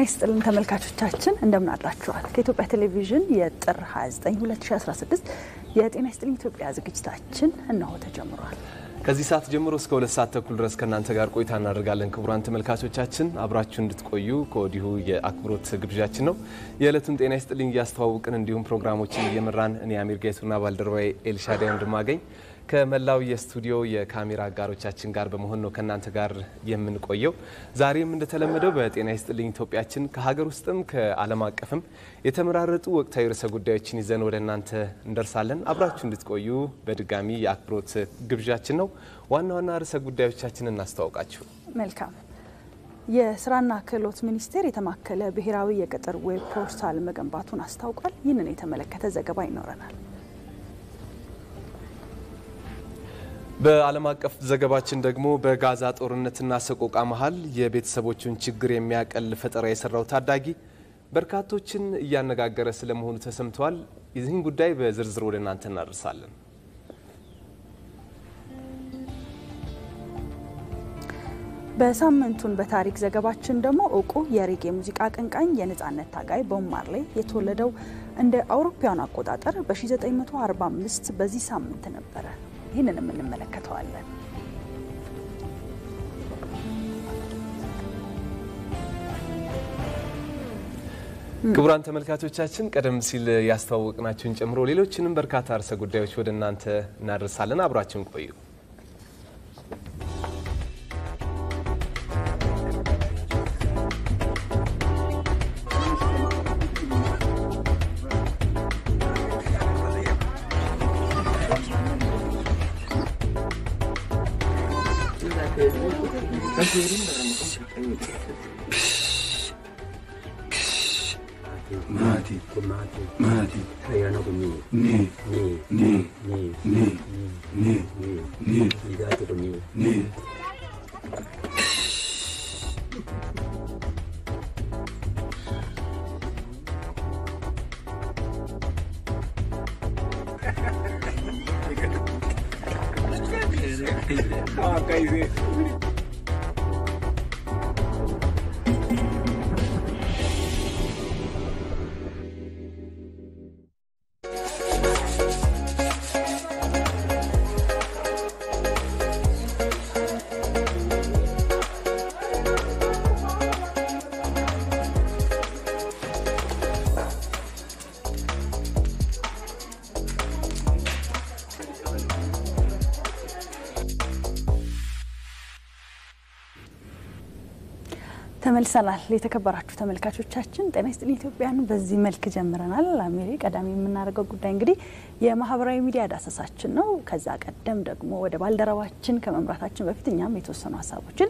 ይስጥልን ተመልካቾቻችን እንደምን አላችኋል? ከኢትዮጵያ ቴሌቪዥን የጥር 29 2016 የጤና ይስጥልኝ ኢትዮጵያ ዝግጅታችን እነሆ ተጀምሯል። ከዚህ ሰዓት ጀምሮ እስከ ሁለት ሰዓት ተኩል ድረስ ከእናንተ ጋር ቆይታ እናደርጋለን። ክቡራን ተመልካቾቻችን አብራችሁ እንድትቆዩ ከወዲሁ የአክብሮት ግብዣችን ነው። የዕለቱን ጤና ይስጥልኝ እያስተዋውቅን እንዲሁም ፕሮግራሞችን እየመራን እኔ አሚር ጌቱና ባልደረባዬ ኤልሻዳይ ወንድማገኝ ከመላው የስቱዲዮ የካሜራ አጋሮቻችን ጋር በመሆን ነው ከእናንተ ጋር የምንቆየው። ዛሬም እንደተለመደው በጤና ይስጥልኝ ኢትዮጵያችን ከሀገር ውስጥም ከዓለም አቀፍም የተመራረጡ ወቅታዊ ርዕሰ ጉዳዮችን ይዘን ወደ እናንተ እንደርሳለን። አብራችሁ እንድትቆዩ በድጋሚ የአክብሮት ግብዣችን ነው። ዋና ዋና ርዕሰ ጉዳዮቻችን እናስተዋውቃችሁ። መልካም የስራና ክህሎት ሚኒስቴር የተማከለ ብሔራዊ የቅጥር ዌብ ፖርታል መገንባቱን አስታውቋል። ይህንን የተመለከተ ዘገባ ይኖረናል። በዓለም አቀፍ ዘገባችን ደግሞ በጋዛ ጦርነትና ሰቆቃ መሀል የቤተሰቦቹን ችግር የሚያቀል ፈጠራ የሰራው ታዳጊ በርካቶችን እያነጋገረ ስለመሆኑ ተሰምተዋል። ይህን ጉዳይ በዝርዝር ወደ እናንተ እናደርሳለን። በሳምንቱን በታሪክ ዘገባችን ደግሞ እውቁ የሬጌ ሙዚቃ አቀንቃኝ የነጻነት ታጋይ ቦብ ማርሌ የተወለደው እንደ አውሮፓውያን አቆጣጠር በ1945 በዚህ ሳምንት ነበረ። ይህንንም እንመለከተዋለን። ክቡራን ተመልካቾቻችን ቀደም ሲል ያስተዋወቅናችሁን ጨምሮ ሌሎችንም በርካታ ርዕሰ ጉዳዮች ወደ እናንተ እናደርሳለን። አብራችሁን ቆዩ። Mati, mati, mati. Hayana kuni. Ni, ni, ni, ni, ni, ni, ni, ni. Idatu kuni. Ni. Ah, kaise. ተመልሰናል። የተከበራችሁ ተመልካቾቻችን ጤና ይስጥልኝ ኢትዮጵያን በዚህ መልክ ጀምረናል። አሜሪ ቀዳሚ የምናደርገው ጉዳይ እንግዲህ የማህበራዊ ሚዲያ ዳሰሳችን ነው። ከዛ ቀደም ደግሞ ወደ ባልደረባችን ከመምራታችን በፊት እኛም የተወሰኑ ሀሳቦችን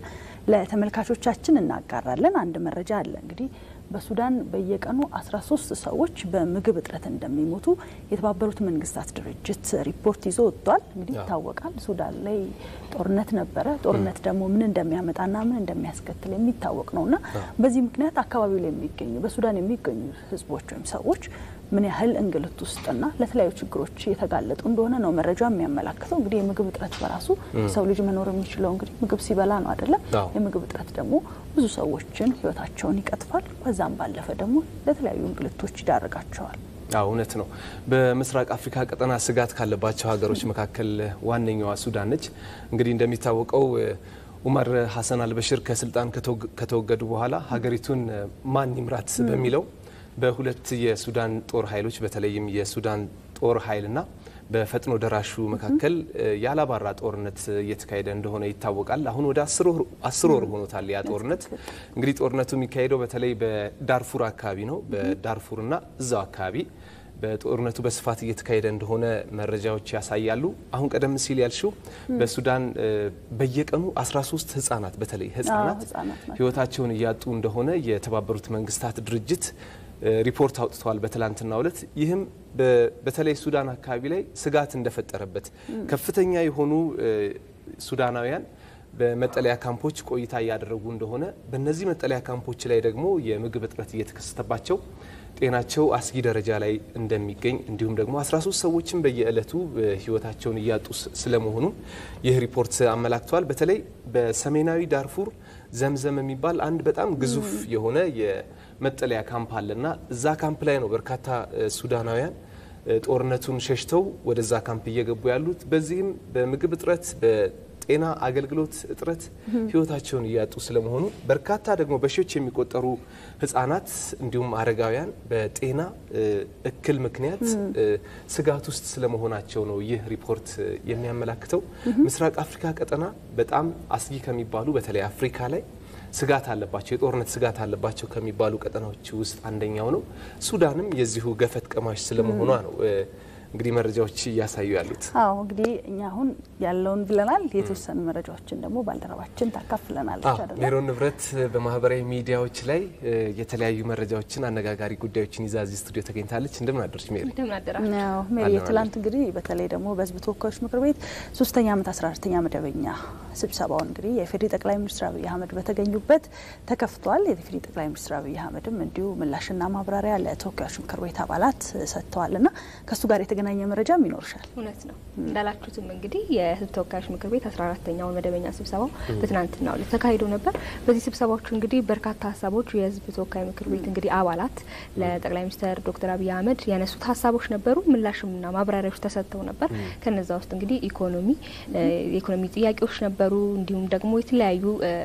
ለተመልካቾቻችን እናጋራለን። አንድ መረጃ አለ እንግዲህ በሱዳን በየቀኑ 13 ሰዎች በምግብ እጥረት እንደሚሞቱ የተባበሩት መንግስታት ድርጅት ሪፖርት ይዞ ወጥቷል። እንግዲህ ይታወቃል ሱዳን ላይ ጦርነት ነበረ። ጦርነት ደግሞ ምን እንደሚያመጣና ምን እንደሚያስከትል የሚታወቅ ነውና በዚህ ምክንያት አካባቢው ላይ የሚገኙ በሱዳን የሚገኙ ህዝቦች ወይም ሰዎች ምን ያህል እንግልት ውስጥና ለተለያዩ ችግሮች የተጋለጡ እንደሆነ ነው መረጃ የሚያመላክተው። እንግዲህ የምግብ እጥረት በራሱ ሰው ልጅ መኖር የሚችለው እንግዲህ ምግብ ሲበላ ነው አይደለም? የምግብ እጥረት ደግሞ ብዙ ሰዎችን ህይወታቸውን ይቀጥፋል። ከዛም ባለፈ ደግሞ ለተለያዩ እንግልቶች ይዳርጋቸዋል። አዎ እውነት ነው። በምስራቅ አፍሪካ ቀጠና ስጋት ካለባቸው ሀገሮች መካከል ዋነኛዋ ሱዳን ነች። እንግዲህ እንደሚታወቀው ኡመር ሀሰን አልበሽር ከስልጣን ከተወገዱ በኋላ ሀገሪቱን ማን ይምራት በሚለው በሁለት የሱዳን ጦር ኃይሎች በተለይም የሱዳን ጦር ኃይልና በፈጥኖ ደራሹ መካከል ያላባራ ጦርነት እየተካሄደ እንደሆነ ይታወቃል። አሁን ወደ አስር ወር ሆኖታል ያ ጦርነት። እንግዲህ ጦርነቱ የሚካሄደው በተለይ በዳርፉር አካባቢ ነው። በዳርፉርና እዛው አካባቢ በጦርነቱ በስፋት እየተካሄደ እንደሆነ መረጃዎች ያሳያሉ። አሁን ቀደም ሲል ያልሽው በሱዳን በየቀኑ 13 ህጻናት በተለይ ህጻናት ህይወታቸውን እያጡ እንደሆነ የተባበሩት መንግስታት ድርጅት ሪፖርት አውጥተዋል በትላንትናው ዕለት። ይህም በተለይ ሱዳን አካባቢ ላይ ስጋት እንደፈጠረበት ከፍተኛ የሆኑ ሱዳናውያን በመጠለያ ካምፖች ቆይታ እያደረጉ እንደሆነ በእነዚህ መጠለያ ካምፖች ላይ ደግሞ የምግብ እጥረት እየተከሰተባቸው ጤናቸው አስጊ ደረጃ ላይ እንደሚገኝ እንዲሁም ደግሞ 13 ሰዎችን በየዕለቱ ህይወታቸውን እያጡ ስለመሆኑ ይህ ሪፖርት አመላክተዋል። በተለይ በሰሜናዊ ዳርፉር ዘምዘም የሚባል አንድ በጣም ግዙፍ የሆነ መጠለያ ካምፕ አለና እዛ ካምፕ ላይ ነው በርካታ ሱዳናውያን ጦርነቱን ሸሽተው ወደዛ ካምፕ እየገቡ ያሉት። በዚህም በምግብ እጥረት ጤና አገልግሎት እጥረት ህይወታቸውን እያጡ ስለመሆኑ በርካታ ደግሞ በሺዎች የሚቆጠሩ ህጻናት እንዲሁም አረጋውያን በጤና እክል ምክንያት ስጋት ውስጥ ስለመሆናቸው ነው ይህ ሪፖርት የሚያመላክተው። ምስራቅ አፍሪካ ቀጠና በጣም አስጊ ከሚባሉ በተለይ አፍሪካ ላይ ስጋት አለባቸው የጦርነት ስጋት አለባቸው ከሚባሉ ቀጠናዎች ውስጥ አንደኛው ነው። ሱዳንም የዚሁ ገፈት ቀማሽ ስለመሆኗ ነው እንግዲህ መረጃዎች እያሳዩ ያሉት። አዎ እንግዲህ እኛ አሁን ያለውን ብለናል። የተወሰኑ መረጃዎችን ደግሞ ባልደረባችን ታካፍለናለች አይደል? ሜሮን ንብረት በማህበራዊ ሚዲያዎች ላይ የተለያዩ መረጃዎችን፣ አነጋጋሪ ጉዳዮችን ይዛ እዚህ ስቱዲዮ ተገኝታለች። እንደምን አደረች ሜሪ? ሜሪ ትላንት እንግዲህ በተለይ ደግሞ በህዝብ ተወካዮች ምክር ቤት ሶስተኛ ዓመት አስራ አራተኛ መደበኛ ስብሰባውን እንግዲህ የፌዴሪ ጠቅላይ ሚኒስትር አብይ አህመድ በተገኙበት ተከፍቷል። የፌዴሪ ጠቅላይ ሚኒስትር አብይ አህመድም እንዲሁ ምላሽና ማብራሪያ ለተወካዮች ምክር ቤት አባላት ሰጥተዋል እና ከእሱ ጋር የተገናኘ መረጃም ይኖርሻል። እውነት ነው እንዳላችሁትም እንግዲህ የህዝብ ተወካዮች ምክር ቤት አስራ አራተኛውን መደበኛ ስብሰባው በትናንትናው ዕለት ተካሂዶ ነበር። በዚህ ስብሰባዎች እንግዲህ በርካታ ሀሳቦች የህዝብ ተወካይ ምክር ቤት እንግዲህ አባላት ለጠቅላይ ሚኒስትር ዶክተር አብይ አህመድ ያነሱት ሀሳቦች ነበሩ። ምላሽምና ማብራሪያዎች ተሰጥተው ነበር። ከነዛ ውስጥ እንግዲህ ኢኮኖሚ የኢኮኖሚ ጥያቄዎች ነበሩ። እንዲሁም ደግሞ የተለያዩ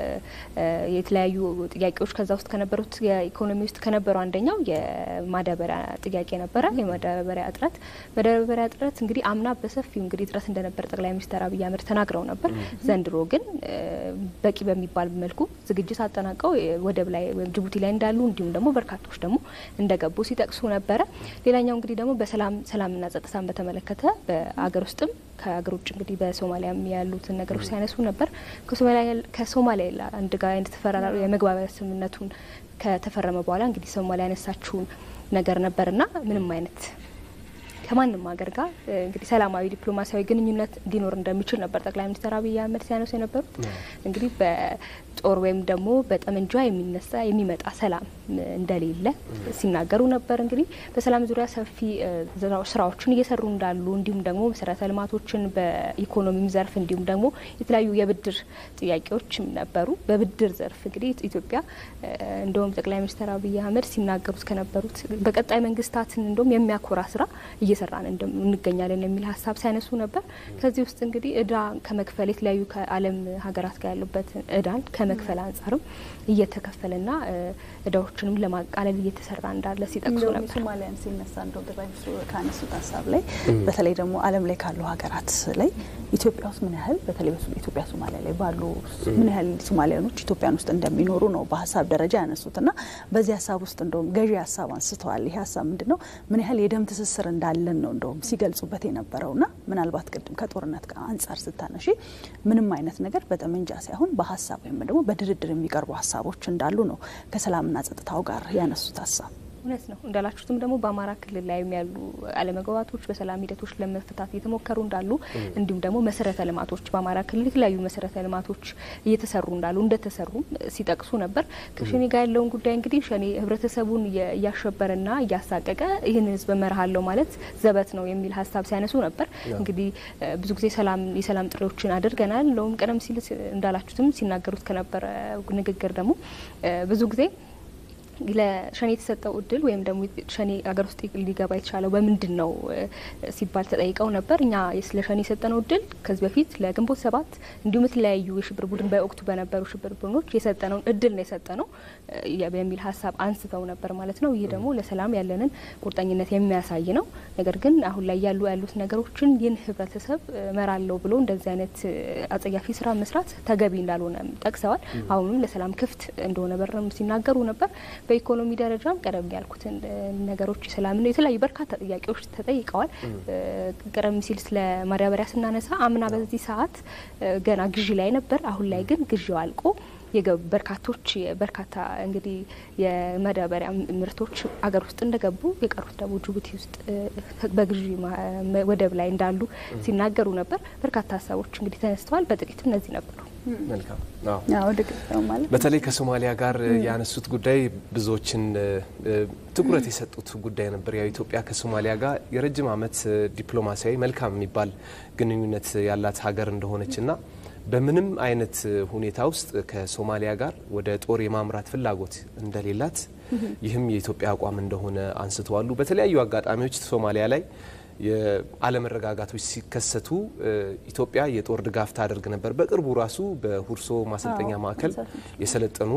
የተለያዩ ጥያቄዎች ከዛ ውስጥ ከነበሩት የኢኮኖሚ ውስጥ ከነበሩ አንደኛው የማዳበሪያ ጥያቄ ነበረ። የማዳበሪያ እጥረት ማዳበሪያ እጥረት እንግዲህ አምና በሰፊው እንግዲህ እጥረት እንደነበር ጠቅላይ ሚኒስትር አብይ አህመድ ተናግረው ነበር። ዘንድሮ ግን በቂ በሚባል መልኩ ዝግጅት አጠናቀው ወደብ ላይ ወይም ጅቡቲ ላይ እንዳሉ እንዲሁም ደግሞ በርካቶች ደግሞ እንደገቡ ሲጠቅሱ ነበረ። ሌላኛው እንግዲህ ደግሞ በሰላም ሰላምና ጸጥታን በተመለከተ በአገር ውስጥም ከሀገር ውጭ እንግዲህ በሶማሊያም ያሉትን ነገሮች ሲያነሱ ነበር። ከሶማሊያ አንድ ጋር የተፈራራ የመግባቢያ ስምምነቱን ከተፈረመ በኋላ እንግዲህ ሶማሊያ ያነሳችውን ነገር ነበርና ምንም አይነት ከማንም ሀገር ጋር እንግዲህ ሰላማዊ ዲፕሎማሲያዊ ግንኙነት እንዲኖር እንደሚችል ነበር ጠቅላይ ሚኒስትር አብይ አህመድ ሲያነሱ የነበሩት። እንግዲህ በጦር ወይም ደግሞ በጠመንጃ የሚነሳ የሚመጣ ሰላም እንደሌለ ሲናገሩ ነበር። እንግዲህ በሰላም ዙሪያ ሰፊ ስራዎችን እየሰሩ እንዳሉ እንዲሁም ደግሞ መሰረተ ልማቶችን በኢኮኖሚም ዘርፍ እንዲሁም ደግሞ የተለያዩ የብድር ጥያቄዎችም ነበሩ። በብድር ዘርፍ እንግዲህ ኢትዮጵያ እንደውም ጠቅላይ ሚኒስትር አብይ አህመድ ሲናገሩት ከነበሩት በቀጣይ መንግስታትን እንደውም የሚያኮራ ስራ እየሰራን እንገኛለን የሚል ሀሳብ ሲያነሱ ነበር። ከዚህ ውስጥ እንግዲህ እዳ ከመክፈል የተለያዩ ከዓለም ሀገራት ጋር ያሉበትን እዳን ከመክፈል አንጻርም እየተከፈለና እዳዎችንም ለማቃለል እየተሰራ እንዳለ ሲጠቅሱ ነበር። ሶማሊያን ሲነሳ እንደው ጠቅላይ ሚኒስትሩ ካነሱት ሀሳብ ላይ በተለይ ደግሞ ዓለም ላይ ካሉ ሀገራት ላይ ኢትዮጵያ ውስጥ ምን ያህል በተለይ ኢትዮጵያ ሶማሊያ ላይ ባሉ ምን ያህል ሶማሊያኖች ኢትዮጵያን ውስጥ እንደሚኖሩ ነው በሀሳብ ደረጃ ያነሱት እና በዚህ ሀሳብ ውስጥ እንደውም ገዢ ሀሳብ አንስተዋል። ይህ ሀሳብ ምንድን ነው? ምን ያህል የደም ትስስር እንዳለን ነው እንደውም ሲገልጹበት የነበረው እና ምናልባት ቅድም ከጦርነት ጋር አንጻር ስታነሺ ምንም አይነት ነገር በጠመንጃ ሳይሆን በሀሳብ ወይም ደግሞ በድርድር የሚቀርቡ ሀሳቦች እንዳሉ ነው ከሰላምና ጸጥታው ጋር ያነሱት ሀሳብ እውነት ነው እንዳላችሁትም ደግሞ በአማራ ክልል ላይ ያሉ አለመግባባቶች በሰላም ሂደቶች ለመፍታት እየተሞከሩ እንዳሉ እንዲሁም ደግሞ መሰረተ ልማቶች በአማራ ክልል የተለያዩ መሰረተ ልማቶች እየተሰሩ እንዳሉ እንደተሰሩም ሲጠቅሱ ነበር። ከሸኔ ጋር ያለውን ጉዳይ እንግዲህ ሸኔ ህብረተሰቡን እያሸበረና እያሳቀቀ ይህን ህዝብ እመራሃለሁ ማለት ዘበት ነው የሚል ሀሳብ ሲያነሱ ነበር። እንግዲህ ብዙ ጊዜ ሰላም የሰላም ጥሪዎችን አድርገናል። እንደውም ቀደም ሲል እንዳላችሁትም ሲናገሩት ከነበረ ንግግር ደግሞ ብዙ ጊዜ ለሸኔ የተሰጠው እድል ወይም ደግሞ ሸኔ ሀገር ውስጥ ሊገባ የተቻለው በምንድን ነው ሲባል ተጠይቀው ነበር። እኛ ለሸኔ የሰጠነው እድል ከዚህ በፊት ለግንቦት ሰባት እንዲሁም የተለያዩ የሽብር ቡድን በወቅቱ በነበሩ ሽብር ቡድኖች የሰጠነውን እድል ነው የሰጠነው የሚል ሀሳብ አንስተው ነበር ማለት ነው። ይህ ደግሞ ለሰላም ያለንን ቁርጠኝነት የሚያሳይ ነው። ነገር ግን አሁን ላይ ያሉ ያሉት ነገሮችን ይህን ህብረተሰብ መራለው ብሎ እንደዚህ አይነት አጸያፊ ስራ መስራት ተገቢ እንዳልሆነ ጠቅሰዋል። አሁንም ለሰላም ክፍት እንደሆነ በርም ሲናገሩ ነበር። በኢኮኖሚ ደረጃም ቀደም ያልኩትን ነገሮች ሰላም የተለያዩ በርካታ ጥያቄዎች ተጠይቀዋል። ቀደም ሲል ስለ ማዳበሪያ ስናነሳ አምና በዚህ ሰዓት ገና ግዢ ላይ ነበር። አሁን ላይ ግን ግዢው አልቆ በርካቶች በርካታ እንግዲህ የማዳበሪያ ምርቶች አገር ውስጥ እንደገቡ የቀሩት ደግሞ ጅቡቲ ውስጥ በግዢ ወደብ ላይ እንዳሉ ሲናገሩ ነበር። በርካታ ሀሳቦች እንግዲህ ተነስተዋል። በጥቂት እነዚህ ነበሩ። መልካም ማለት በተለይ ከሶማሊያ ጋር ያነሱት ጉዳይ ብዙዎችን ትኩረት የሰጡት ጉዳይ ነበር። ያው ኢትዮጵያ ከሶማሊያ ጋር የረጅም ዓመት ዲፕሎማሲያዊ መልካም የሚባል ግንኙነት ያላት ሀገር እንደሆነችና በምንም አይነት ሁኔታ ውስጥ ከሶማሊያ ጋር ወደ ጦር የማምራት ፍላጎት እንደሌላት ይህም የኢትዮጵያ አቋም እንደሆነ አንስተዋሉ። በተለያዩ አጋጣሚዎች ሶማሊያ ላይ የአለመረጋጋቶች ሲከሰቱ ኢትዮጵያ የጦር ድጋፍ ታደርግ ነበር። በቅርቡ ራሱ በሁርሶ ማሰልጠኛ ማዕከል የሰለጠኑ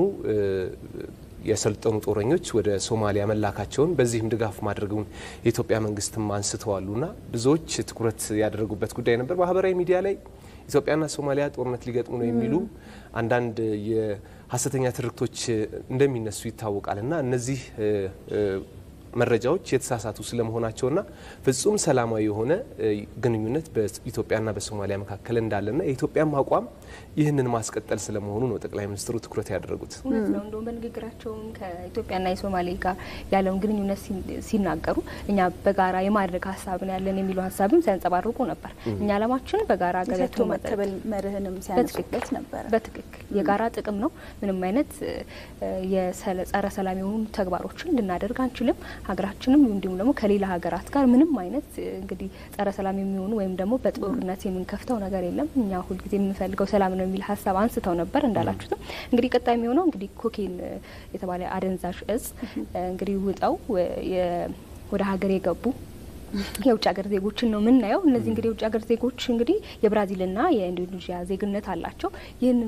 የሰለጠኑ ጦረኞች ወደ ሶማሊያ መላካቸውን በዚህም ድጋፍ ማድረጉን የኢትዮጵያ መንግስትም አንስተዋሉና ብዙዎች ትኩረት ያደረጉበት ጉዳይ ነበር። ማህበራዊ ሚዲያ ላይ ኢትዮጵያና ሶማሊያ ጦርነት ሊገጥሙ ነው የሚሉ አንዳንድ የሀሰተኛ ትርክቶች እንደሚነሱ ይታወቃልና እነዚህ መረጃዎች የተሳሳቱ ስለመሆናቸውና ፍጹም ሰላማዊ የሆነ ግንኙነት በኢትዮጵያና በሶማሊያ መካከል እንዳለና የኢትዮጵያም አቋም ይህንን ማስቀጠል ስለመሆኑ ነው ጠቅላይ ሚኒስትሩ ትኩረት ያደረጉት። እውነት ነው። እንደውም በንግግራቸውም ከኢትዮጵያና የሶማሌ ጋር ያለውን ግንኙነት ሲናገሩ እኛ በጋራ የማድረግ ሀሳብ ነው ያለን የሚሉ ሀሳብም ሲያንጸባርቁ ነበር። እኛ ዓላማችን በጋራ ገበቶ መቀበል መርህንም ሲያነሱበት ነበር። በትክክል የጋራ ጥቅም ነው። ምንም አይነት የጸረ ሰላም የሆኑ ተግባሮችን ልናደርግ አንችልም። ሀገራችንም እንዲሁም ደግሞ ከሌላ ሀገራት ጋር ምንም አይነት እንግዲህ ጸረ ሰላም የሚሆኑ ወይም ደግሞ በጦርነት የምንከፍተው ነገር የለም። እኛ ሁልጊዜ የምንፈልገው ሰላም ነው የሚል ሀሳብ አንስተው ነበር። እንዳላችሁትም እንግዲህ ቀጣይ የሚሆነው እንግዲህ ኮኬን የተባለ አደንዛዥ እጽ እንግዲህ ውጠው ወደ ሀገር የገቡ የውጭ ሀገር ዜጎችን ነው የምናየው። እነዚህ እንግዲህ የውጭ ሀገር ዜጎች እንግዲህ የብራዚልና የኢንዶኔዥያ ዜግነት አላቸው። ይህንን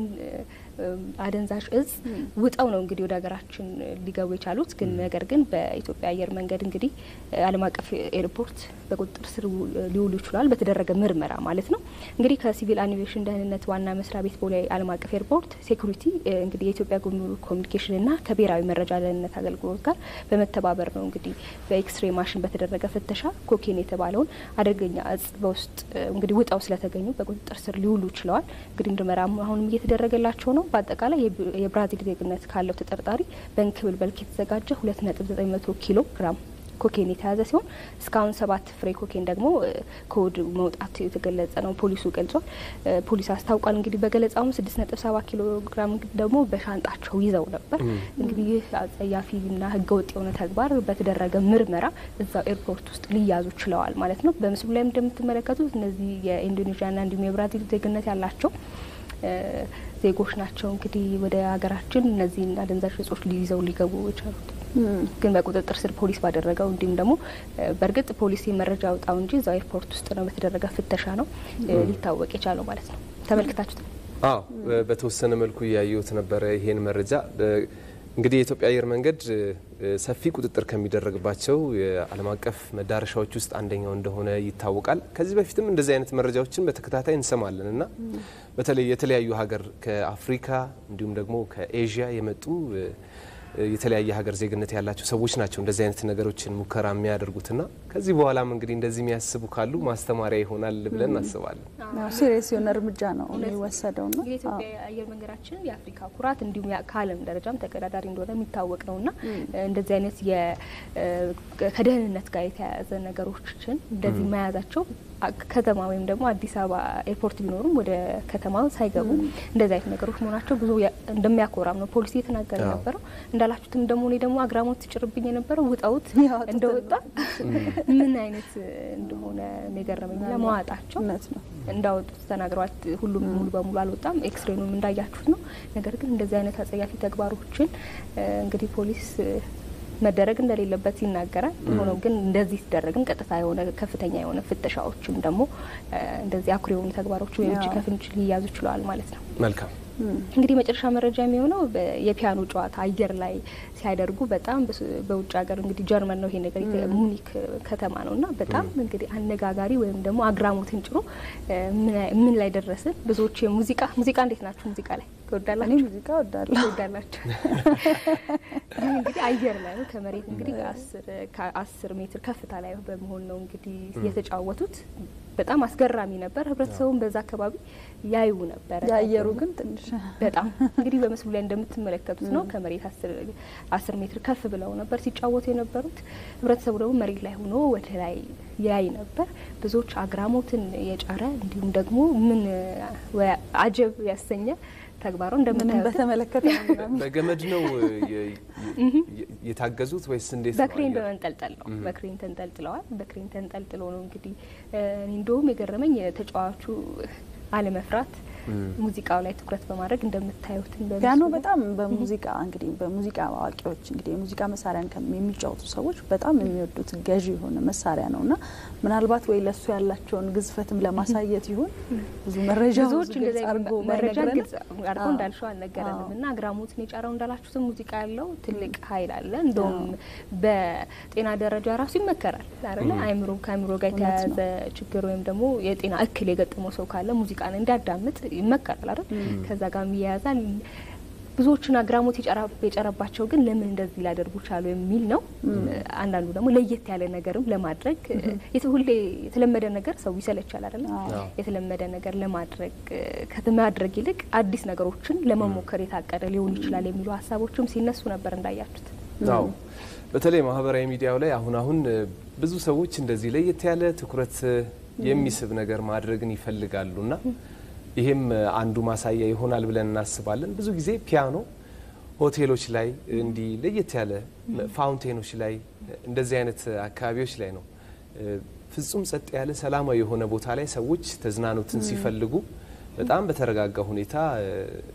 አደንዛዥ እጽ ውጠው ነው እንግዲህ ወደ ሀገራችን ሊገቡ የቻሉት። ግን ነገር ግን በኢትዮጵያ አየር መንገድ እንግዲህ ዓለም አቀፍ ኤርፖርት በቁጥጥር ስር ሊውሉ ይችላል በተደረገ ምርመራ ማለት ነው። እንግዲህ ከሲቪል አቪዬሽን ደህንነት ዋና መስሪያ ቤት ቦሌ ዓለም አቀፍ ኤርፖርት ሴኩሪቲ እንግዲህ የኢትዮጵያ ጉምሩክ ኮሚኒኬሽንና ከብሔራዊ መረጃ ደህንነት አገልግሎት ጋር በመተባበር ነው እንግዲህ በኤክስሬ ማሽን በተደረገ ፍተሻ ኮኬን የተባለውን አደገኛ እጽ በውስጥ እንግዲህ ውጠው ስለተገኙ በቁጥጥር ስር ሊውሉ ችለዋል። እንግዲህ ምርመራ አሁንም እየተደረገላቸው ነው። በአጠቃላይ የብራዚል ዜግነት ካለው ተጠርጣሪ በእንክብል መልክ የተዘጋጀ ሁለት ነጥብ ዘጠኝ መቶ ኪሎ ግራም ኮኬን የተያዘ ሲሆን እስካሁን ሰባት ፍሬ ኮኬን ደግሞ ከወድ መውጣት የተገለጸ ነው ፖሊሱ ገልጿል። ፖሊስ አስታውቋል። እንግዲህ በገለጻውም ስድስት ነጥብ ሰባት ኪሎ ግራም ደግሞ በሻንጣቸው ይዘው ነበር። እንግዲህ ይህ አጸያፊና ሕገወጥ የሆነ ተግባር በተደረገ ምርመራ እዛው ኤርፖርት ውስጥ ሊያዙ ችለዋል ማለት ነው። በምስሉ ላይም እንደምትመለከቱት እነዚህ የኢንዶኔዥያና እንዲሁም የብራዚል ዜግነት ያላቸው ዜጎች ናቸው። እንግዲህ ወደ ሀገራችን እነዚህን አደንዛዥ እጾች ሊይዘው ሊገቡ የቻሉት ግን በቁጥጥር ስር ፖሊስ ባደረገው እንዲሁም ደግሞ በእርግጥ ፖሊስ መረጃ አውጣው እንጂ እዛው ኤርፖርት ውስጥ ነው በተደረገ ፍተሻ ነው ሊታወቅ የቻለው ማለት ነው። ተመልክታችሁት? አዎ፣ በተወሰነ መልኩ እያየሁት ነበረ ይሄን መረጃ። እንግዲህ የኢትዮጵያ አየር መንገድ ሰፊ ቁጥጥር ከሚደረግባቸው የዓለም አቀፍ መዳረሻዎች ውስጥ አንደኛው እንደሆነ ይታወቃል። ከዚህ በፊትም እንደዚህ አይነት መረጃዎችን በተከታታይ እንሰማለን እና በተለይ የተለያዩ ሀገር ከአፍሪካ እንዲሁም ደግሞ ከኤዥያ የመጡ የተለያየ ሀገር ዜግነት ያላቸው ሰዎች ናቸው እንደዚህ አይነት ነገሮችን ሙከራ የሚያደርጉትና ከዚህ በኋላም እንግዲህ እንደዚህ የሚያስቡ ካሉ ማስተማሪያ ይሆናል ብለን እናስባለን። ሲሪየስ የሆነ እርምጃ ነው የሚወሰደው ነው። የኢትዮጵያ አየር መንገዳችን የአፍሪካ ኩራት እንዲሁም ከዓለም ደረጃም ተቀዳዳሪ እንደሆነ የሚታወቅ ነውና እንደዚህ አይነት ከደህንነት ጋር የተያያዘ ነገሮችን እንደዚህ መያዛቸው ከተማ ወይም ደግሞ አዲስ አበባ ኤርፖርት ቢኖሩም ወደ ከተማ ሳይገቡ እንደዚህ አይነት ነገሮች መሆናቸው ብዙ እንደሚያኮራም ነው ፖሊሲ የተናገረ የነበረው። እንዳላችሁትም ደግሞ እኔ ደግሞ አግራሞት ትጭርብኝ የነበረው ውጠውት እንደወጣ ምን አይነት እንደሆነ የገረመኝ ለመዋጣቸው እንዳወጡት ተናግረዋል። ሁሉም ሙሉ በሙሉ አልወጣም። ኤክስሬኑም እንዳያችሁት ነው። ነገር ግን እንደዚህ አይነት አጸያፊ ተግባሮችን እንግዲህ ፖሊስ መደረግ እንደሌለበት ይናገራል። ሆኖም ግን እንደዚህ ሲደረግም ቀጥታ የሆነ ከፍተኛ የሆነ ፍተሻዎችም ደግሞ እንደዚህ አኩሪ የሆኑ ተግባሮች ወይም እጅ ከፍንጅ ሊያዙ ችለዋል ማለት ነው። መልካም እንግዲህ መጨረሻ መረጃ የሚሆነው የፒያኖ ጨዋታ አየር ላይ ሲያደርጉ በጣም በውጭ ሀገር እንግዲህ ጀርመን ነው ይሄ ነገር ሙኒክ ከተማ ነው እና በጣም እንግዲህ አነጋጋሪ ወይም ደግሞ አግራሞትን ጭሮ ምን ላይ ደረስን? ብዙዎች የሙዚቃ ሙዚቃ እንዴት ናችሁ? ሙዚቃ ላይ ትወዳላችሁ? ሙዚቃ ወዳለሁ። ትወዳላችሁ? ይህ እንግዲህ አየር ላይ ነው ከመሬት እንግዲህ ከአስር ሜትር ከፍታ ላይ በመሆን ነው እንግዲህ የተጫወቱት። በጣም አስገራሚ ነበር። ህብረተሰቡን በዛ አካባቢ ያዩ ነበር። የአየሩ ግን ትንሽ በጣም እንግዲህ በምስሉ ላይ እንደምትመለከቱት ነው። ከመሬት አስር ሜትር ከፍ ብለው ነበር ሲጫወቱ የነበሩት። ህብረተሰቡ ደግሞ መሬት ላይ ሆኖ ወደ ላይ ያይ ነበር። ብዙዎች አግራሞትን የጫረ እንዲሁም ደግሞ ምን አጀብ ያሰኘ ተግባሩ እንደምታዩት በተመለከተ በገመድ ነው የታገዙት ወይስ እንዴት? በክሬን በመንጠልጠል ነው። በክሬን ተንጠልጥለዋል። በክሬን ተንጠልጥሎ ነው እንግዲህ እንደውም የገረመኝ የተጫዋቹ አለመፍራት ሙዚቃው ላይ ትኩረት በማድረግ እንደምታዩትን በምስሉ ፒያኖ ላይ በጣም በሙዚቃ እንግዲህ በሙዚቃ አዋቂዎች እንግዲህ የሙዚቃ መሳሪያን ከም- የሚጫወቱ ሰዎች በጣም የሚወዱት ገዢ የሆነ መሳሪያ ነው እና ምናልባት ወይ ለሱ ያላቸውን ግዝፈትም ለማሳየት ይሁን ብዙ መረጃ ብዙዎች ብዙ እንደዚ ግልጽ አድርጎ መረጃ ባይነግረንም፣ ግልጽ አድርጎ አዎ። እንዳልሸው አልነገረንም አዎ። እና አግራሞትን የጫረው እንዳላችሁትም ሙዚቃ ያለው ትልቅ ኃይል አለ። እንደውም በጤና ደረጃ ራሱ ይመከራል አይደለ? አእምሮ ከአእምሮ ጋር እውነት ነው። የተያያዘ ችግር ወይም ደግሞ የጤና እክል የገጠመው ሰው ካለ ሙዚቃን እንዲያዳምጥ ይመከራል አይደል? ከዛ ጋር ይያያዛል። ብዙዎቹን አግራሞት የጨራ- የጨረባቸው ግን ለምን እንደዚህ ሊያደርጉ ቻሉ የሚል ነው። አንዳንዱ ደግሞ ለየት ያለ ነገርም ለማድረግ የት- ሁሌ የተለመደ ነገር ሰው ይሰለቻል አይደለ? አዎ። የተለመደ ነገር ለማድረግ ከማድረግ ይልቅ አዲስ ነገሮችን ለመሞከር የታቀደ ሊሆን ይችላል የሚሉ ሀሳቦችም ሲነሱ ነበር እንዳያችሁት። አዎ በተለይ ማህበራዊ ሚዲያው ላይ አሁን አሁን እ፣ ብዙ ሰዎች እንደዚህ ለየት ያለ ትኩረት እ፣ የሚስብ ነገር ማድረግን ይፈልጋሉ እና ይሄም እ፣ አንዱ ማሳያ ይሆናል ብለን እናስባለን። ብዙ ጊዜ ፒያኖ ሆቴሎች ላይ እንዲህ ለየት ያለ ፋውንቴኖች ላይ እንደዚህ አይነት አካባቢዎች ላይ ነው እ፣ ፍጹም ጸጥ ያለ ሰላማዊ የሆነ ቦታ ላይ ሰዎች ተዝናኖትን ሲፈልጉ በጣም በተረጋጋ ሁኔታ እ፣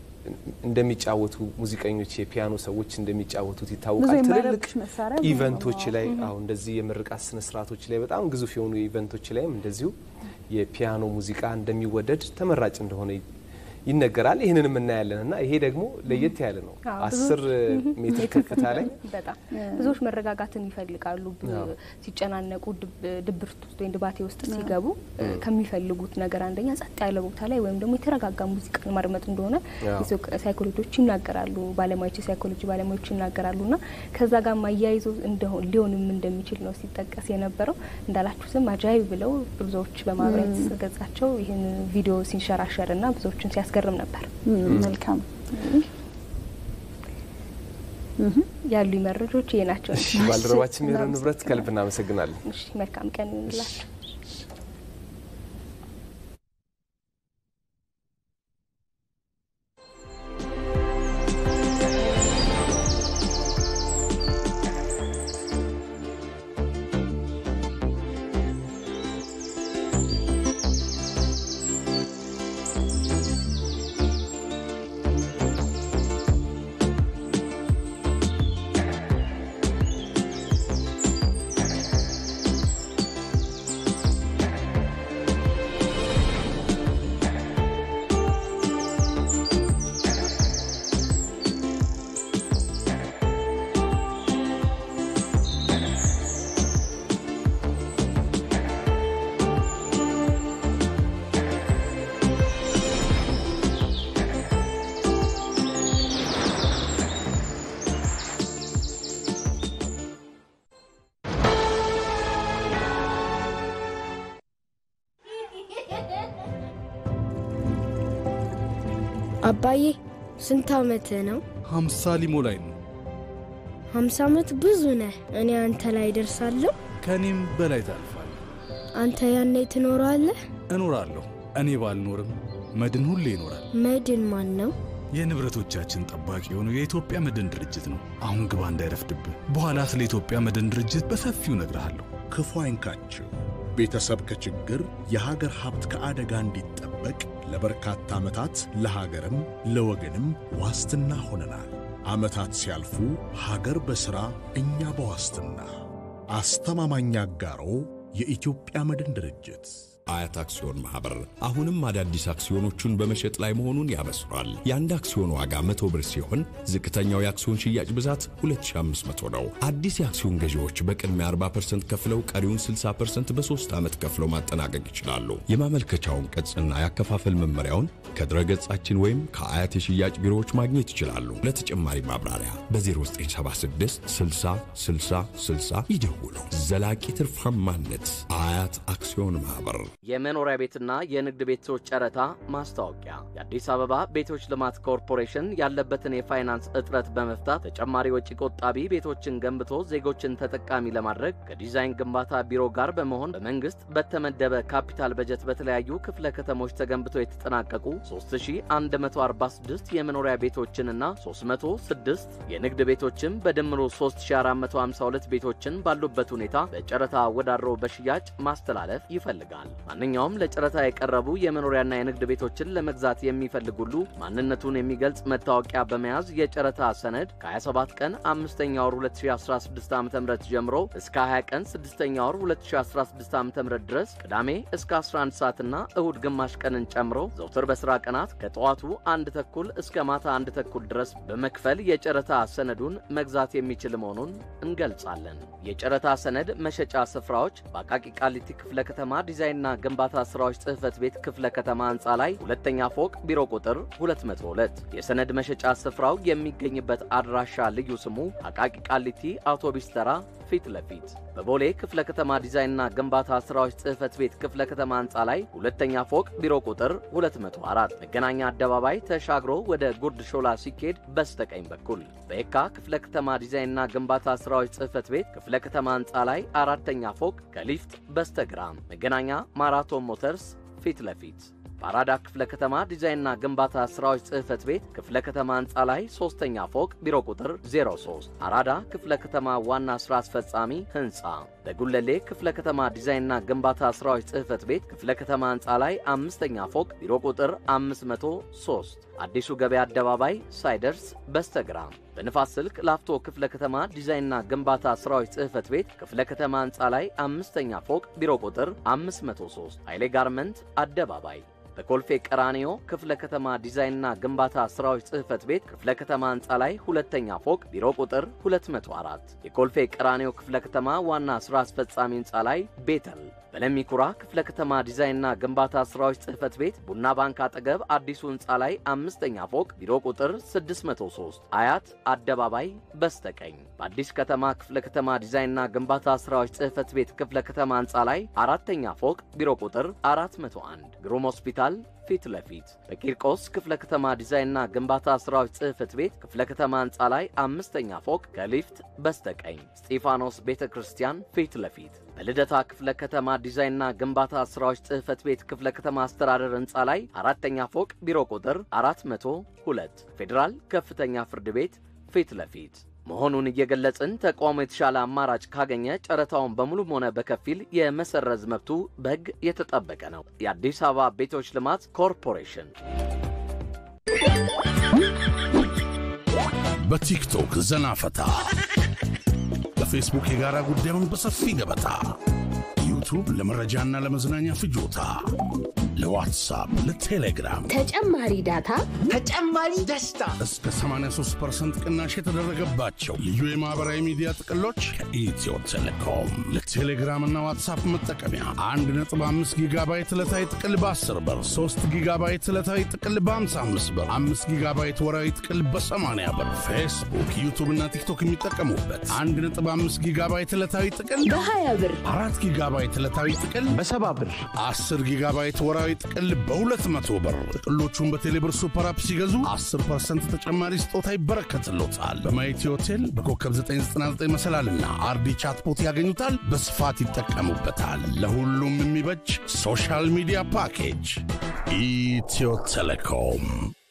እንደሚጫወቱ ሙዚቀኞች የፒያኖ ሰዎች እንደሚጫወቱት ብዙ ይታወቃል። ትልልቅ የማይረብሽ መሳሪያ ብዙ ነው። ኢቨንቶች ላይ አሁን እንደዚህ የምርቃት ስነ ስርዓቶች ላይ በጣም ግዙፍ የሆኑ ኢቨንቶች ላይም እንደዚሁ የፒያኖ ሙዚቃ እንደሚወደድ ተመራጭ እንደሆነ ይ- ይነገራል። ይህንንም እናያለን እና ይሄ ደግሞ ለየት ያለ ነው። አዎ፣ አስር ሜትር ከፍታ ላይ በጣም ብዙዎች መረጋጋትን ይፈልጋሉ። ብ- ሲጨናነቁ ድብ- ድብርት ውስጥ ወይም ድባቴ ውስጥ ሲገቡ እ፣ ከሚፈልጉት ነገር አንደኛ ጸጥ ያለ ቦታ ላይ ወይም ደግሞ የተረጋጋ ሙዚቃን ማድመጥ እንደሆነ አዎ። የሳይኮ- ሳይኮሎጂዎች ይናገራሉ። ባለሙያዎች የሳይኮሎጂ ባለሙያዎች ይናገራሉ እና ከዛ ጋር ማያይዞ እንደሆን ሊሆንም እንደሚችል ነው ሲጠቀስ የነበረው። እንዳላችሁትም አጃይብ ብለው ብዙዎች በማህበራዊ ትስስር ገጻቸው ይህን ቪዲዮ ሲንሸራሸር እና ብዙዎችን ሲያስገርም ነበር። ም፣ መልካም ያሉ መረጃዎች ይሄ ናቸው። እሺ፣ ባልደረባችን ሜሮን ንብረት ከልብ እናመሰግናለን። እሺ፣ መልካም ቀን ይሁንላችሁ። አባዬ ስንት ዓመትህ ነው? ሀምሳ ሊሞላኝ ነው። ሀምሳ ዓመት ብዙ ነህ። እኔ አንተ ላይ ደርሳለሁ። ከእኔም በላይ ታልፋለህ። አንተ ያኔ ትኖራለህ። እኖራለሁ። እኔ ባልኖርም መድን ሁሌ ይኖራል። መድን ማን ነው? የንብረቶቻችን ጠባቂ የሆነው የኢትዮጵያ መድን ድርጅት ነው። አሁን ግባ እንዳይረፍድብህ። በኋላ ስለ ኢትዮጵያ መድን ድርጅት በሰፊው እነግርሃለሁ። ክፉ አይንካችሁ። ቤተሰብ ከችግር የሀገር ሀብት ከአደጋ እንዲጠበቅ ለበርካታ ዓመታት ለሀገርም ለወገንም ዋስትና ሆነናል። ዓመታት ሲያልፉ ሀገር በሥራ እኛ በዋስትና አስተማማኝ አጋሮ የኢትዮጵያ መድን ድርጅት አያት አክሲዮን ማህበር አሁንም አዳዲስ አክሲዮኖቹን በመሸጥ ላይ መሆኑን ያበስራል። የአንድ አክሲዮን ዋጋ መቶ ብር ሲሆን ዝቅተኛው የአክሲዮን ሽያጭ ብዛት 2500 ነው። አዲስ የአክሲዮን ገዢዎች በቅድሚያ 40% ከፍለው ቀሪውን 60% በሶስት ዓመት ከፍለው ማጠናቀቅ ይችላሉ። የማመልከቻውን ቅጽና ያከፋፈል መመሪያውን ከድረገጻችን ወይም ከአያት የሽያጭ ቢሮዎች ማግኘት ይችላሉ። ለተጨማሪ ማብራሪያ በ0976 60 60 60 ይደውሉ። ዘላቂ ትርፋማነት አያት አክሲዮን ማህበር የመኖሪያ ቤትና የንግድ ቤቶች ጨረታ ማስታወቂያ። የአዲስ አበባ ቤቶች ልማት ኮርፖሬሽን ያለበትን የፋይናንስ እጥረት በመፍታት ተጨማሪ ወጪ ቆጣቢ ቤቶችን ገንብቶ ዜጎችን ተጠቃሚ ለማድረግ ከዲዛይን ግንባታ ቢሮ ጋር በመሆን በመንግስት በተመደበ ካፒታል በጀት በተለያዩ ክፍለ ከተሞች ተገንብተው የተጠናቀቁ 3146 የመኖሪያ ቤቶችንና 306 የንግድ ቤቶችን በድምሩ 3452 ቤቶችን ባሉበት ሁኔታ በጨረታ ወዳድሮ በሽያጭ ማስተላለፍ ይፈልጋል። ማንኛውም ለጨረታ የቀረቡ የመኖሪያና የንግድ ቤቶችን ለመግዛት የሚፈልግ ሁሉ ማንነቱን የሚገልጽ መታወቂያ በመያዝ የጨረታ ሰነድ ከ27 ቀን አምስተኛ ወር 2016 ዓ ም ጀምሮ እስከ 20 ቀን ስድስተኛ ወር 2016 ዓ ም ድረስ ቅዳሜ እስከ 11 ሰዓትና እሁድ ግማሽ ቀንን ጨምሮ ዘውትር በሥራ ቀናት ከጠዋቱ አንድ ተኩል እስከ ማታ አንድ ተኩል ድረስ በመክፈል የጨረታ ሰነዱን መግዛት የሚችል መሆኑን እንገልጻለን። የጨረታ ሰነድ መሸጫ ስፍራዎች በአቃቂ ቃሊቲ ክፍለ ከተማ ዲዛይንና ግንባታ ስራዎች ጽሕፈት ቤት ክፍለ ከተማ ህንፃ ላይ ሁለተኛ ፎቅ ቢሮ ቁጥር 202። የሰነድ መሸጫ ስፍራው የሚገኝበት አድራሻ ልዩ ስሙ አቃቂ ቃሊቲ አውቶቢስ ተራ ፊት ለፊት በቦሌ ክፍለ ከተማ ዲዛይንና ግንባታ ስራዎች ጽሕፈት ቤት ክፍለ ከተማ ህንፃ ላይ ሁለተኛ ፎቅ ቢሮ ቁጥር 204 መገናኛ አደባባይ ተሻግሮ ወደ ጉርድ ሾላ ሲኬድ በስተቀኝ በኩል በየካ ክፍለ ከተማ ዲዛይንና ግንባታ ስራዎች ጽሕፈት ቤት ክፍለ ከተማ ህንፃ ላይ አራተኛ ፎቅ ከሊፍት በስተግራ መገናኛ ማራቶን ሞተርስ ፊት ለፊት በአራዳ ክፍለ ከተማ ዲዛይንና ግንባታ ስራዎች ጽሕፈት ቤት ክፍለ ከተማ ህንፃ ላይ ሶስተኛ ፎቅ ቢሮ ቁጥር 03 አራዳ ክፍለ ከተማ ዋና ሥራ አስፈጻሚ ህንፃ በጉለሌ ክፍለ ከተማ ዲዛይንና ግንባታ ስራዎች ጽሕፈት ቤት ክፍለ ከተማ ህንፃ ላይ አምስተኛ ፎቅ ቢሮ ቁጥር 503 አዲሱ ገበያ አደባባይ ሳይደርስ በስተግራ በንፋስ ስልክ ላፍቶ ክፍለ ከተማ ዲዛይንና ግንባታ ስራዎች ጽሕፈት ቤት ክፍለ ከተማ ህንፃ ላይ አምስተኛ ፎቅ ቢሮ ቁጥር 503 ኃይሌ ጋርመንት አደባባይ በኮልፌ ቀራኒዮ ክፍለ ከተማ ዲዛይንና ግንባታ ስራዎች ጽሕፈት ቤት ክፍለ ከተማ ህንፃ ላይ ሁለተኛ ፎቅ ቢሮ ቁጥር 204 የኮልፌ ቀራኒዮ ክፍለ ከተማ ዋና ሥራ አስፈጻሚ ህንፃ ላይ ቤተል በለሚኩራ ክፍለ ከተማ ዲዛይንና ግንባታ ስራዎች ጽሕፈት ቤት ቡና ባንክ አጠገብ አዲሱ ህንፃ ላይ አምስተኛ ፎቅ ቢሮ ቁጥር 603 አያት አደባባይ በስተቀኝ በአዲስ ከተማ ክፍለ ከተማ ዲዛይንና ግንባታ ስራዎች ጽሕፈት ቤት ክፍለ ከተማ ህንፃ ላይ አራተኛ ፎቅ ቢሮ ቁጥር 401 ግሩም ሆስፒታል ፊት ለፊት በቂርቆስ ክፍለ ከተማ ዲዛይንና ግንባታ ስራዎች ጽሕፈት ቤት ክፍለ ከተማ ህንፃ ላይ አምስተኛ ፎቅ ከሊፍት በስተቀኝ ስጢፋኖስ ቤተ ክርስቲያን ፊት ለፊት በልደታ ክፍለ ከተማ ዲዛይንና ግንባታ ስራዎች ጽሕፈት ቤት ክፍለ ከተማ አስተዳደር ህንፃ ላይ አራተኛ ፎቅ ቢሮ ቁጥር 402 ፌዴራል ከፍተኛ ፍርድ ቤት ፊት ለፊት መሆኑን እየገለጽን ተቋሙ የተሻለ አማራጭ ካገኘ ጨረታውን በሙሉም ሆነ በከፊል የመሰረዝ መብቱ በሕግ የተጠበቀ ነው። የአዲስ አበባ ቤቶች ልማት ኮርፖሬሽን በቲክቶክ ዘና ፈታ፣ በፌስቡክ የጋራ ጉዳዩን በሰፊ ገበታ፣ ዩቱብ ለመረጃና ለመዝናኛ ፍጆታ፣ ለዋትሳፕ፣ ለቴሌግራም ተጨማሪ ዳታ፣ ተጨማሪ ደስታ እስከ 83% ቅናሽ የተደረገባቸው ልዩ የማህበራዊ ሚዲያ ጥቅሎች ከኢትዮ ቴሌኮም ለቴሌግራምና ዋትሳፕ መጠቀሚያ 1.5 ጊጋባይት ዕለታዊ ጥቅል በ10 ብር፣ 3 ጊጋባይት ዕለታዊ ጥቅል በ55 ብር፣ 5 ጊጋባይት ወራዊ ጥቅል በ80 ብር፣ ፌስቡክ፣ ዩቱብ እና ቲክቶክ የሚጠቀሙበት 1.5 ጊጋባይት ዕለታዊ ጥቅል በ20 ብር፣ 4 ጊጋባይት ዕለታዊ ጥቅል በ70 ብር፣ 10 ጊጋባይት ወራዊ ጥቅል በ200 ብር። ጥቅሎቹን በቴሌብር ሱፐር አፕ ሲገዙ 10% ተጨማሪ ስጦታ ይበረከትሎታል። በማየቲ ሆቴል በኮከብ 999 መሰላልና አርዲ ቻትቦት ያገኙታል። በስፋት ይጠቀሙበታል። ለሁሉም የሚበጅ ሶሻል ሚዲያ ፓኬጅ ኢትዮ ቴሌኮም።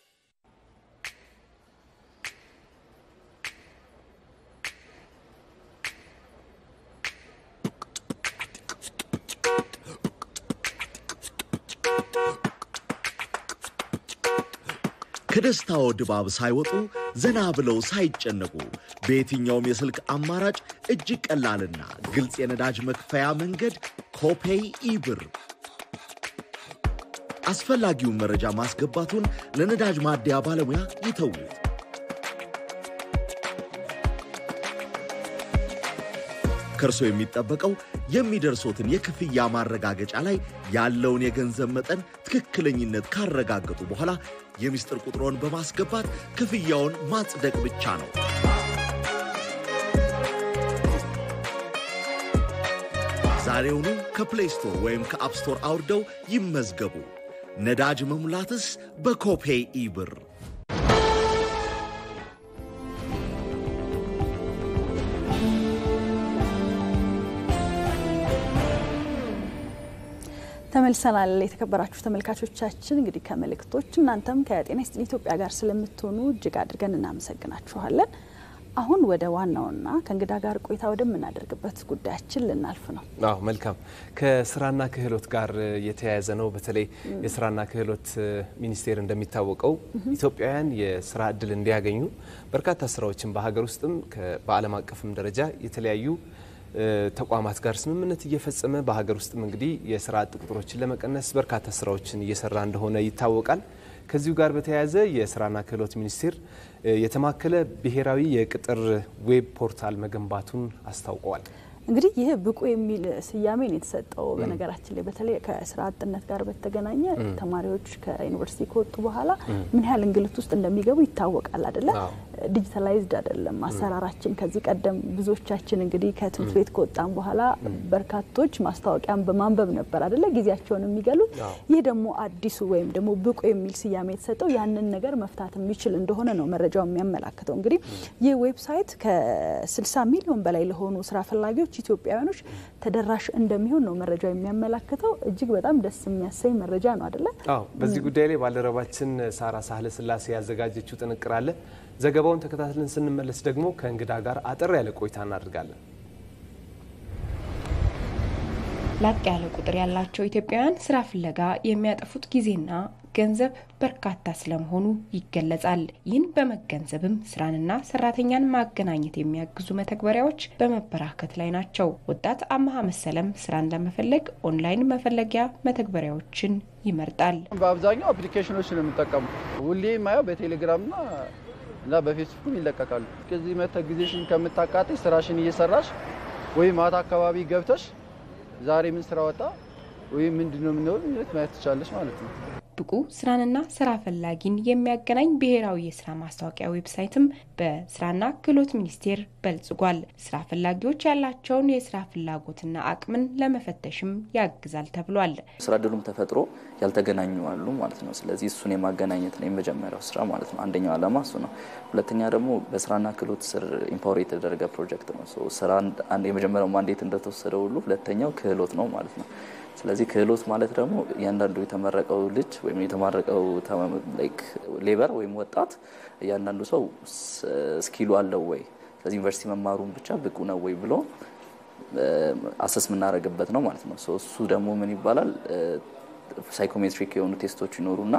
ከደስታው ድባብ ሳይወጡ ዘና ብለው ሳይጨነቁ በየትኛውም የስልክ አማራጭ እጅግ ቀላልና ግልጽ የነዳጅ መክፈያ መንገድ ኮፔይ ኢብር። አስፈላጊውን መረጃ ማስገባቱን ለነዳጅ ማደያ ባለሙያ ይተዉት። ከእርሶ የሚጠበቀው የሚደርሶትን የክፍያ ማረጋገጫ ላይ ያለውን የገንዘብ መጠን ትክክለኝነት ካረጋገጡ በኋላ የምስጢር ቁጥሮን በማስገባት ክፍያውን ማጽደቅ ብቻ ነው። ዛሬውኑ ከፕሌይ ስቶር ወይም ከአፕ ስቶር አውርደው ይመዝገቡ። ነዳጅ መሙላትስ በኮፔይ ኢብር። ተመልሰናል። የተከበራችሁ ተመልካቾቻችን እንግዲህ ከመልእክቶች እናንተም ከጤና ይስጥልኝ ኢትዮጵያ ጋር ስለምትሆኑ እጅግ አድርገን እናመሰግናችኋለን። አሁን ወደ ዋናውና ከእንግዳ ጋር ቆይታ ወደምናደርግበት ጉዳያችን ልናልፍ ነው። አዎ መልካም። ከስራና ክህሎት ጋር የተያያዘ ነው። በተለይ የስራና ክህሎት ሚኒስቴር እንደሚታወቀው ኢትዮጵያውያን የስራ እድል እንዲያገኙ በርካታ ስራዎችን በሀገር ውስጥም በዓለም አቀፍም ደረጃ የተለያዩ ተቋማት ጋር ስምምነት እየፈጸመ በሀገር ውስጥም እንግዲህ የስራ አጥ ቁጥሮችን ለመቀነስ በርካታ ስራዎችን እየሰራ እንደሆነ ይታወቃል። ከዚሁ ጋር በተያያዘ የስራና ክህሎት ሚኒስቴር የተማከለ ብሔራዊ የቅጥር ዌብ ፖርታል መገንባቱን አስታውቀዋል። እንግዲህ ይህ ብቁ የሚል ስያሜ ነው የተሰጠው። በነገራችን ላይ በተለይ ከስራ አጥነት ጋር በተገናኘ ተማሪዎች ከዩኒቨርሲቲ ከወጡ በኋላ ምን ያህል እንግልት ውስጥ እንደሚገቡ ይታወቃል አይደለ? ዲጂታላይዝድ አይደለም አሰራራችን። ከዚህ ቀደም ብዙዎቻችን እንግዲህ ከትምህርት ቤት ከወጣን በኋላ በርካቶች ማስታወቂያን በማንበብ ነበር አይደለ ጊዜያቸውን የሚገሉት። ይህ ደግሞ አዲሱ ወይም ደግሞ ብቁ የሚል ስያሜ የተሰጠው ያንን ነገር መፍታት የሚችል እንደሆነ ነው መረጃው የሚያመላክተው። እንግዲህ ይህ ዌብሳይት ከ60 ሚሊዮን በላይ ለሆኑ ስራ ፈላጊዎች ኢትዮጵያውያኖች ተደራሽ እንደሚሆን ነው መረጃው የሚያመላክተው። እጅግ በጣም ደስ የሚያሰኝ መረጃ ነው አይደለ? አዎ። በዚህ ጉዳይ ላይ ባልደረባችን ሳራ ሳህለ ስላሴ ያዘጋጀችው ጥንቅር አለ። ዘገባውን ተከታትለን ስንመለስ ደግሞ ከእንግዳ ጋር አጠር ያለ ቆይታ እናደርጋለን። ላቅ ያለ ቁጥር ያላቸው ኢትዮጵያውያን ስራ ፍለጋ የሚያጠፉት ጊዜና ገንዘብ በርካታ ስለመሆኑ ይገለጻል። ይህን በመገንዘብም ስራንና ሰራተኛን ማገናኘት የሚያግዙ መተግበሪያዎች በመበራከት ላይ ናቸው። ወጣት አመሀ መሰለም ስራን ለመፈለግ ኦንላይን መፈለጊያ መተግበሪያዎችን ይመርጣል። በአብዛኛው አፕሊኬሽኖች ነው የምጠቀሙ። ሁሌ የማየው በቴሌግራምና እና በፌስቡክም ይለቀቃሉ። ከዚህ መተ ጊዜሽን ከምታቃጥሽ ስራሽን እየሰራሽ ወይም ማታ አካባቢ ገብተሽ ዛሬ ምን ስራ ወጣ ወይም ምንድነው የምንሆን ማየት ትቻለሽ ማለት ነው። ብቁ ስራንና ስራ ፈላጊን የሚያገናኝ ብሔራዊ የስራ ማስታወቂያ ዌብሳይትም በስራና ክህሎት ሚኒስቴር በልጽጓል። ስራ ፈላጊዎች ያላቸውን የስራ ፍላጎትና አቅምን ለመፈተሽም ያግዛል ተብሏል። ስራ እድሉም ተፈጥሮ ያልተገናኙ አሉ ማለት ነው። ስለዚህ እሱን የማገናኘት ነው የመጀመሪያው ስራ ማለት ነው። አንደኛው ዓላማ እሱ ነው። ሁለተኛ ደግሞ በስራና ክህሎት ስር ኢምፓወር የተደረገ ፕሮጀክት ነው። ስራ የመጀመሪያው ማንዴት እንደተወሰደ ሁሉ ሁለተኛው ክህሎት ነው ማለት ነው። ስለዚህ ክህሎት ማለት ደግሞ እያንዳንዱ የተመረቀው ልጅ ወይም የተማረቀው ሌበር ወይም ወጣት እያንዳንዱ ሰው ስኪሉ አለው ወይ፣ ስለዚህ ዩኒቨርሲቲ መማሩን ብቻ ብቁ ነው ወይ ብሎ አሰስ የምናደርግበት ነው ማለት ነው። እሱ ደግሞ ምን ይባላል? ሳይኮሜትሪክ የሆኑ ቴስቶች ይኖሩና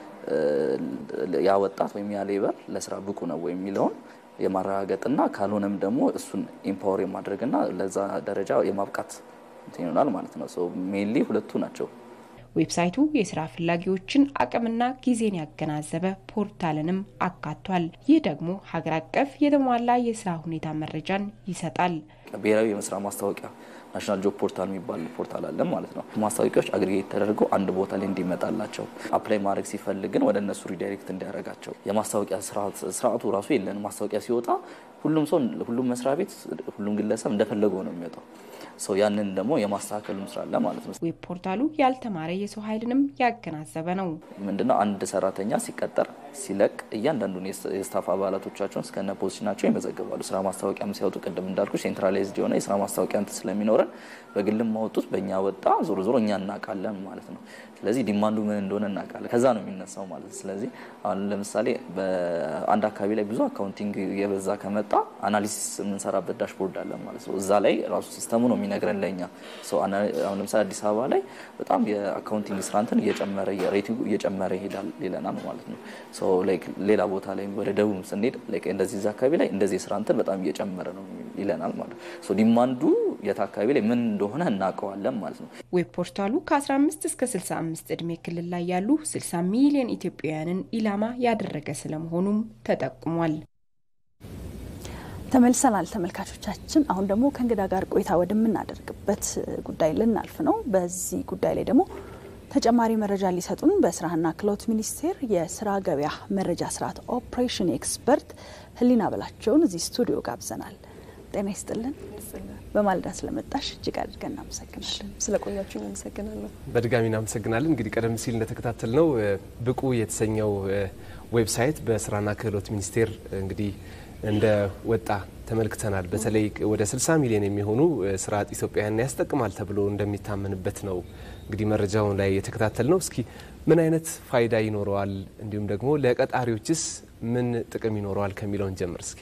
ያ ወጣት ወይም ያ ሌበር ለስራ ብቁ ነው ወይ የሚለውን የማረጋገጥና ካልሆነም ደግሞ እሱን ኢምፓወር የማድረግና ለዛ ደረጃ የማብቃት ይሆናል ማለት ነው። ሜንሊ ሁለቱ ናቸው። ዌብሳይቱ የስራ ፈላጊዎችን አቅምና ጊዜን ያገናዘበ ፖርታልንም አካቷል። ይህ ደግሞ ሀገር አቀፍ የተሟላ የስራ ሁኔታ መረጃን ይሰጣል። ብሔራዊ የስራ ማስታወቂያ ናሽናል ጆብ ፖርታል የሚባል ፖርታል አለን ማለት ነው። ማስታወቂያዎች አግሪጌት ተደርገው አንድ ቦታ ላይ እንዲመጣላቸው አፕላይ ማድረግ ሲፈልግን ወደ እነሱ ሪዳይሬክት እንዲያደርጋቸው የማስታወቂያ ስርዓቱ ራሱ የለን። ማስታወቂያ ሲወጣ ሁሉም ሰው ሁሉም መስሪያ ቤት ሁሉም ግለሰብ እንደፈለገው ነው የሚወጣው። ሰው ያንን ደግሞ የማስተካከሉም ስራ አለ ማለት ነው። ዌብ ፖርታሉ ያልተማረ የሰው ኃይልንም ያገናዘበ ነው። ምንድነው አንድ ሰራተኛ ሲቀጠር ሲለቅ እያንዳንዱን የስታፍ አባላቶቻቸውን እስከነ ፖዚሽናቸው ይመዘግባሉ። ስራ ማስታወቂያም ሲያወጡ ቅድም እንዳልኩ ሴንትራላይዝድ የሆነ የስራ ማስታወቂያ እንትን ስለሚኖረን በግልም ማወጡት በእኛ ወጣ ዞሮ ዞሮ እኛ እናውቃለን ማለት ነው። ስለዚህ ዲማንዱ ምን እንደሆነ እናውቃለን። ከዛ ነው የሚነሳው ማለት ነው። ስለዚህ አሁን ለምሳሌ በአንድ አካባቢ ላይ ብዙ አካውንቲንግ የበዛ ከመጣ አናሊሲስ የምንሰራበት ዳሽቦርድ አለን ማለት ነው። እዛ ላይ ራሱ ሲስተሙ ነው የሚነግረን ለእኛ። አሁን ለምሳሌ አዲስ አበባ ላይ በጣም የአካውንቲንግ ስራ እንትን እየጨመረ ሬቲንጉ እየጨመረ ይሄዳል ይለናል ማለት ነው። ሌላ ቦታ ላይ ወደ ደቡብ ስንሄድ እንደዚህ እዛ አካባቢ ላይ እንደዚህ የስራ እንትን በጣም እየጨመረ ነው ይለናል ማለት ነው። ዲማንዱ የት አካባቢ ላይ ምን እንደሆነ እናውቀዋለን ማለት ነው። ዌብ ፖርታሉ ከ15 እስከ 65 እድሜ ክልል ላይ ያሉ 60 ሚሊዮን ኢትዮጵያውያንን ኢላማ ያደረገ ስለመሆኑም ተጠቁሟል። ተመልሰናል ተመልካቾቻችን። አሁን ደግሞ ከእንግዳ ጋር ቆይታ ወደምናደርግበት ጉዳይ ልናልፍ ነው። በዚህ ጉዳይ ላይ ደግሞ ተጨማሪ መረጃ ሊሰጡን በስራና ክህሎት ሚኒስቴር የስራ ገበያ መረጃ ስርዓት ኦፕሬሽን ኤክስፐርት ህሊና በላቸውን እዚህ ስቱዲዮ ጋብዘናል። ጤና ይስጥልን። በማለዳ ስለመጣሽ እጅግ አድርገን እናመሰግናለን። ስለቆያችሁ እናመሰግናለሁ። በድጋሚ እናመሰግናለን። እንግዲህ ቀደም ሲል እንደተከታተል ነው ብቁ የተሰኘው ዌብሳይት በስራና ክህሎት ሚኒስቴር እንግዲህ እንደ ወጣ ተመልክተናል። በተለይ ወደ 60 ሚሊዮን የሚሆኑ ስራ አጥ ኢትዮጵያውያን ያስጠቅማል ተብሎ እንደሚታመንበት ነው እንግዲህ መረጃውን ላይ የተከታተል ነው። እስኪ ምን አይነት ፋይዳ ይኖረዋል፣ እንዲሁም ደግሞ ለቀጣሪዎችስ ምን ጥቅም ይኖረዋል ከሚለውን ጀምር እስኪ። ኦኬ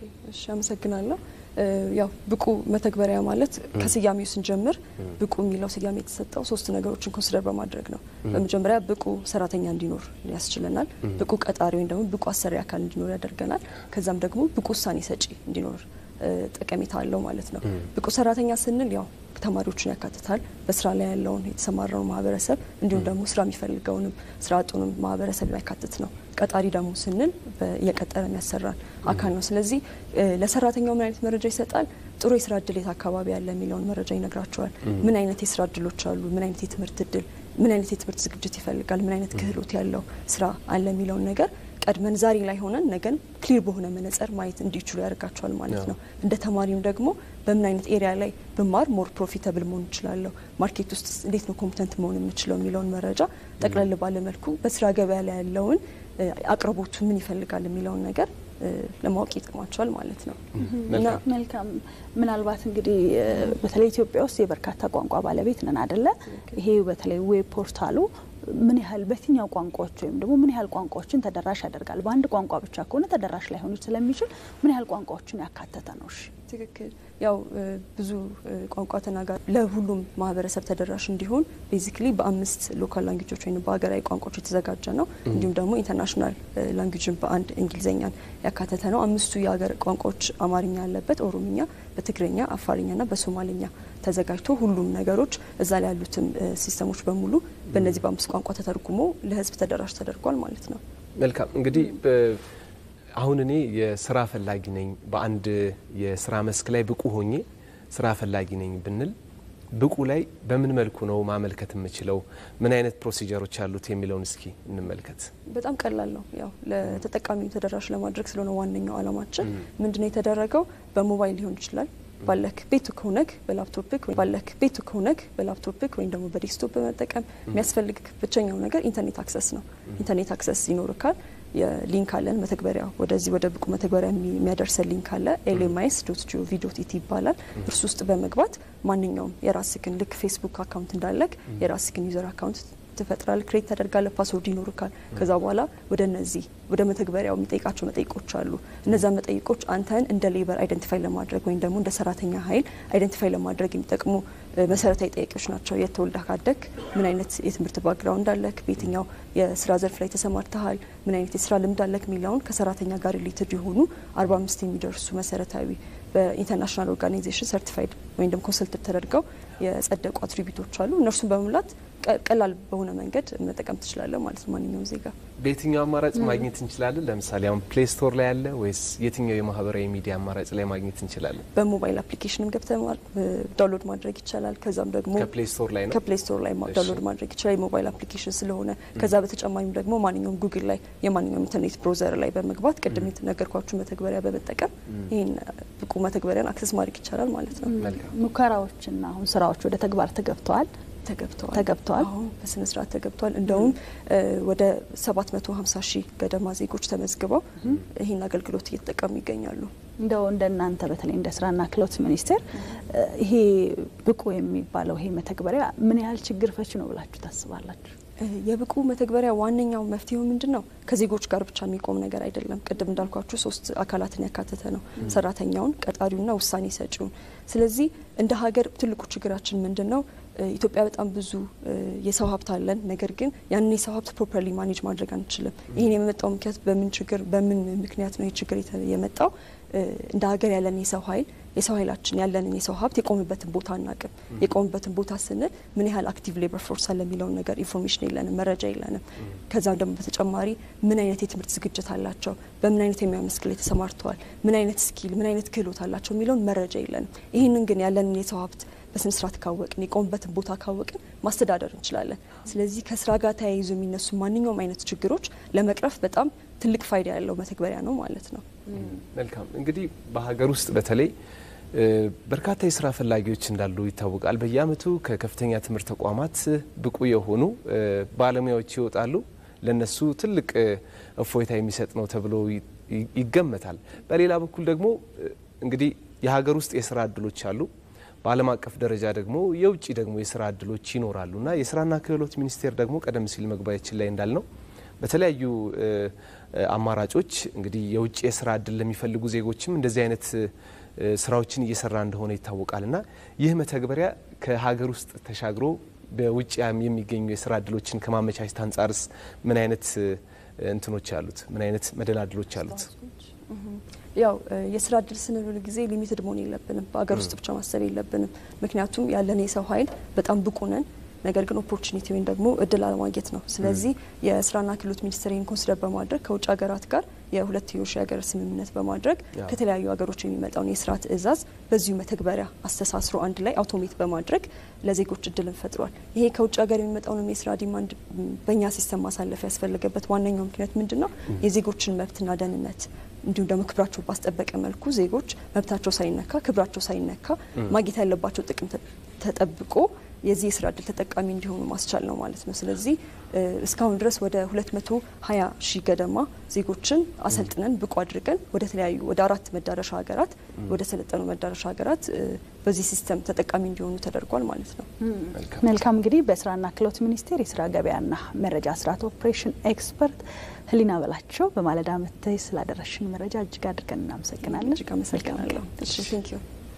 እሺ አመሰግናለሁ። ያው ብቁ መተግበሪያ ማለት ከስያሜው ስንጀምር ብቁ የሚለው ስያሜ የተሰጠው ሶስት ነገሮችን ኮንሲደር በማድረግ ነው። በመጀመሪያ ብቁ ሰራተኛ እንዲኖር ያስችለናል። ብቁ ቀጣሪ ወይም ደግሞ ብቁ አሰሪ አካል እንዲኖር ያደርገናል። ከዛም ደግሞ ብቁ ውሳኔ ሰጪ እንዲኖር ጠቀሜታ አለው ማለት ነው። ብቁ ሰራተኛ ስንል ያው ተማሪዎችን ያካትታል። በስራ ላይ ያለውን የተሰማራውን ማህበረሰብ እንዲሁም ደግሞ ስራ የሚፈልገውንም ስራ አጡንም ማህበረሰብ የሚያካትት ነው። ቀጣሪ ደግሞ ስንል እየቀጠረ የሚያሰራን አካል ነው። ስለዚህ ለሰራተኛው ምን አይነት መረጃ ይሰጣል? ጥሩ የስራ እድል የት አካባቢ ያለ የሚለውን መረጃ ይነግራቸዋል። ምን አይነት የስራ እድሎች አሉ? ምን አይነት የትምህርት እድል፣ ምን አይነት የትምህርት ዝግጅት ይፈልጋል? ምን አይነት ክህሎት ያለው ስራ አለ የሚለውን ነገር ቀድመን ዛሬ ላይ ሆነን ነገን ክሊር በሆነ መነጽር ማየት እንዲችሉ ያደርጋቸዋል ማለት ነው። እንደ ተማሪም ደግሞ በምን አይነት ኤሪያ ላይ ብማር ሞር ፕሮፊታብል መሆን እችላለሁ፣ ማርኬት ውስጥ እንዴት ነው ኮምፒተንት መሆን የምችለው የሚለውን መረጃ ጠቅለል ባለ መልኩ በስራ ገበያ ላይ ያለውን አቅርቦቱ ምን ይፈልጋል የሚለውን ነገር ለማወቅ ይጠቅማቸዋል ማለት ነው። መልካም። ምናልባት እንግዲህ በተለይ ኢትዮጵያ ውስጥ የበርካታ ቋንቋ ባለቤት ነን አደለ? ይሄ በተለይ ዌብ ፖርታሉ ምን ያህል በየትኛው ቋንቋዎች ወይም ደግሞ ምን ያህል ቋንቋዎችን ተደራሽ ያደርጋል? በአንድ ቋንቋ ብቻ ከሆነ ተደራሽ ላይሆኑ ስለሚችል ምን ያህል ቋንቋዎችን ያካተተ ነው? እሺ ትክክል። ያው ብዙ ቋንቋ ተናጋሪ ለሁሉም ማህበረሰብ ተደራሽ እንዲሆን ቤዚክሊ በአምስት ሎካል ላንጉጆች ወይም በሀገራዊ ቋንቋዎች የተዘጋጀ ነው። እንዲሁም ደግሞ ኢንተርናሽናል ላንጉጅን በአንድ እንግሊዝኛን ያካተተ ነው። አምስቱ የሀገር ቋንቋዎች አማርኛ ያለበት፣ ኦሮምኛ፣ በትግርኛ፣ አፋርኛና በሶማሌኛ ተዘጋጅቶ ሁሉም ነገሮች እዛ ላይ ያሉትም ሲስተሞች በሙሉ በእነዚህ በአምስት ቋንቋ ተተርጉሞ ለህዝብ ተደራሽ ተደርጓል ማለት ነው። መልካም እንግዲህ አሁን እኔ የስራ ፈላጊ ነኝ፣ በአንድ የስራ መስክ ላይ ብቁ ሆኜ ስራ ፈላጊ ነኝ ብንል ብቁ ላይ በምን መልኩ ነው ማመልከት የምችለው? ምን አይነት ፕሮሲጀሮች አሉት የሚለውን እስኪ እንመልከት። በጣም ቀላል ነው። ያው ለተጠቃሚው ተደራሽ ለማድረግ ስለሆነ ዋነኛው አላማችን ምንድነው የተደረገው በሞባይል ሊሆን ይችላል ባለክ ቤቱ ከሆነክ በላፕቶፕክ ባለክ ቤቱ ከሆነክ በላፕቶፕክ ወይም ደግሞ በዴስክቶፕ በመጠቀም የሚያስፈልግ ብቸኛው ነገር ኢንተርኔት አክሰስ ነው። ኢንተርኔት አክሰስ ይኖርካል። የሊንክ አለን መተግበሪያ ወደዚህ ወደ ብቁ መተግበሪያ የሚያደርሰን ሊንክ አለ። ኤልኤምአይኤስ ዶት ጂኦቪ ዶት ኢቲ ይባላል። እርሱ ውስጥ በመግባት ማንኛውም የራስክን ልክ ፌስቡክ አካውንት እንዳለክ የራስክን ዩዘር አካውንት ትፈጥራል ክሬት ታደርጋለ ፓስወርድ ይኖርካል። ከዛ በኋላ ወደ እነዚህ ወደ መተግበሪያው የሚጠይቃቸው መጠይቆች አሉ። እነዛ መጠይቆች አንተን እንደ ሌበር አይደንቲፋይ ለማድረግ ወይም ደግሞ እንደ ሰራተኛ ኃይል አይደንቲፋይ ለማድረግ የሚጠቅሙ መሰረታዊ ጥያቄዎች ናቸው። የት ተወልደህ ካደግ፣ ምን አይነት የትምህርት ባክግራውንድ አለክ፣ በየትኛው የስራ ዘርፍ ላይ ተሰማርተሃል፣ ምን አይነት የስራ ልምድ አለክ የሚለውን ከሰራተኛ ጋር ሪሌትድ የሆኑ አርባ አምስት የሚደርሱ መሰረታዊ በኢንተርናሽናል ኦርጋናይዜሽን ሰርቲፋይድ ወይም ደግሞ ኮንሰልትድ ተደርገው የጸደቁ አትሪቢቶች አሉ። እነርሱን በመሙላት ቀላል በሆነ መንገድ መጠቀም ትችላለህ ማለት ነው ማንኛውም ዜጋ። በየትኛው አማራጭ ማግኘት እንችላለን? ለምሳሌ አሁን ፕሌይ ስቶር ላይ ያለ ወይስ የትኛው የማህበራዊ ሚዲያ አማራጭ ላይ ማግኘት እንችላለን? በሞባይል አፕሊኬሽንም ገብተ ዳውንሎድ ማድረግ ይቻላል። ከዛም ደግሞ ከፕሌይ ስቶር ላይ ነው ከፕሌይ ስቶር ላይ ዳውንሎድ ማድረግ ይችላል የሞባይል አፕሊኬሽን ስለሆነ። ከዛ በተጨማሪም ደግሞ ማንኛውም ጉግል ላይ የማንኛውም ኢንተርኔት ብሮዘር ላይ በመግባት ቅድም የተነገርኳችሁ መተግበሪያ በመጠቀም ይህን ብቁ መተግበሪያን አክሰስ ማድረግ ይቻላል ማለት ነው። ሙከራዎችና አሁን ስራዎች ወደ ተግባር ተገብተዋል ተገብተዋል ተገብተዋል አሁን በስነ ስርዓት ተገብተዋል። እንደውም ወደ 750 ሺህ ገደማ ዜጎች ተመዝግበው ይህን አገልግሎት እየተጠቀሙ ይገኛሉ። እንደው እንደ እናንተ በተለይ እንደ ስራና ክህሎት ሚኒስቴር ይሄ ብቁ የሚባለው ይሄ መተግበሪያ ምን ያህል ችግር ፈች ነው ብላችሁ ታስባላችሁ? የብቁ መተግበሪያ ዋነኛው መፍትሄው ምንድን ነው? ከዜጎች ጋር ብቻ የሚቆም ነገር አይደለም። ቅድም እንዳልኳችሁ ሶስት አካላትን ያካተተ ነው፣ ሰራተኛውን፣ ቀጣሪውና ውሳኔ ሰጪውን። ስለዚህ እንደ ሀገር ትልቁ ችግራችን ምንድን ነው? ኢትዮጵያ በጣም ብዙ የሰው ሀብት አለን። ነገር ግን ያንን የሰው ሀብት ፕሮፐርሊ ማኔጅ ማድረግ አንችልም። ይህን የመጣው ምክንያት በምን ችግር በምን ምክንያት ነው ይህ ችግር የመጣው? እንደ ሀገር ያለን የሰው ኃይል የሰው ኃይላችን ያለንን የሰው ሀብት የቆምበትን ቦታ አናቅም። የቆምበትን ቦታ ስንል ምን ያህል አክቲቭ ሌበር ፎርስ አለ የሚለውን ነገር ኢንፎርሜሽን የለንም፣ መረጃ የለንም። ከዛም ደግሞ በተጨማሪ ምን አይነት የትምህርት ዝግጅት አላቸው፣ በምን አይነት የሙያ መስክ ላይ ተሰማርተዋል፣ ምን አይነት ስኪል፣ ምን አይነት ክህሎት አላቸው የሚለውን መረጃ የለንም። ይህንን ግን ያለንን የሰው ሀብት በስነ ስርዓት ካወቅን የቆምበትን ቦታ ካወቅን ማስተዳደር እንችላለን። ስለዚህ ከስራ ጋር ተያይዞ የሚነሱ ማንኛውም አይነት ችግሮች ለመቅረፍ በጣም ትልቅ ፋይዳ ያለው መተግበሪያ ነው ማለት ነው። መልካም እንግዲህ በሀገር ውስጥ በተለይ በርካታ የስራ ፈላጊዎች እንዳሉ ይታወቃል። በየአመቱ ከከፍተኛ ትምህርት ተቋማት ብቁ የሆኑ ባለሙያዎች ይወጣሉ። ለነሱ ትልቅ እፎይታ የሚሰጥ ነው ተብሎ ይገመታል። በሌላ በኩል ደግሞ እንግዲህ የሀገር ውስጥ የስራ እድሎች አሉ። በዓለም አቀፍ ደረጃ ደግሞ የውጭ ደግሞ የስራ እድሎች ይኖራሉ እና የስራና ክህሎት ሚኒስቴር ደግሞ ቀደም ሲል መግባያችን ላይ እንዳልነው በተለያዩ አማራጮች እንግዲህ የውጭ የስራ እድል ለሚፈልጉ ዜጎችም እንደዚህ አይነት ስራዎችን እየሰራ እንደሆነ ይታወቃል እና ይህ መተግበሪያ ከሀገር ውስጥ ተሻግሮ በውጭ የሚገኙ የስራ እድሎችን ከማመቻቸት አንጻርስ ምን አይነት እንትኖች አሉት? ምን አይነት መደላድሎች አሉት? ያው የስራ እድል ስንል ሁል ጊዜ ሊሚትድ መሆን የለብንም። በሀገር ውስጥ ብቻ ማሰብ የለብንም። ምክንያቱም ያለን የሰው ኃይል በጣም ብቁ ነን። ነገር ግን ኦፖርቹኒቲ ወይም ደግሞ እድል አለማግኘት ነው። ስለዚህ የስራና ክህሎት ሚኒስቴር ይህን ኮንሲደር በማድረግ ከውጭ ሀገራት ጋር የሁለትዮሽ የሀገር ስምምነት በማድረግ ከተለያዩ ሀገሮች የሚመጣውን የስራ ትዕዛዝ በዚሁ መተግበሪያ አስተሳስሮ አንድ ላይ አውቶሜት በማድረግ ለዜጎች እድልን ፈጥሯል። ይሄ ከውጭ ሀገር የሚመጣውንም የስራ ዲማንድ በእኛ ሲስተም ማሳለፍ ያስፈለገበት ዋነኛው ምክንያት ምንድን ነው? የዜጎችን መብትና ደህንነት እንዲሁም ደግሞ ክብራቸው ባስጠበቀ መልኩ ዜጎች መብታቸው ሳይነካ ክብራቸው ሳይነካ ማግኘት ያለባቸው ጥቅም ተጠብቆ የዚህ የስራ እድል ተጠቃሚ እንዲሆኑ ማስቻል ነው ማለት ነው። ስለዚህ እስካሁን ድረስ ወደ 220 ሺህ ገደማ ዜጎችን አሰልጥነን ብቁ አድርገን ወደ ተለያዩ ወደ አራት መዳረሻ ሀገራት ወደ ሰለጠኑ መዳረሻ ሀገራት በዚህ ሲስተም ተጠቃሚ እንዲሆኑ ተደርጓል ማለት ነው። መልካም እንግዲህ በስራና ክህሎት ሚኒስቴር የስራ ገበያና መረጃ ስርዓት ኦፕሬሽን ኤክስፐርት ህሊና በላቸው በማለዳ መጥተሽ ስላደረሽን መረጃ እጅግ አድርገን እናመሰግናለን። እጅግ አመሰግናለሁ። እሺ ቴንኪዩ።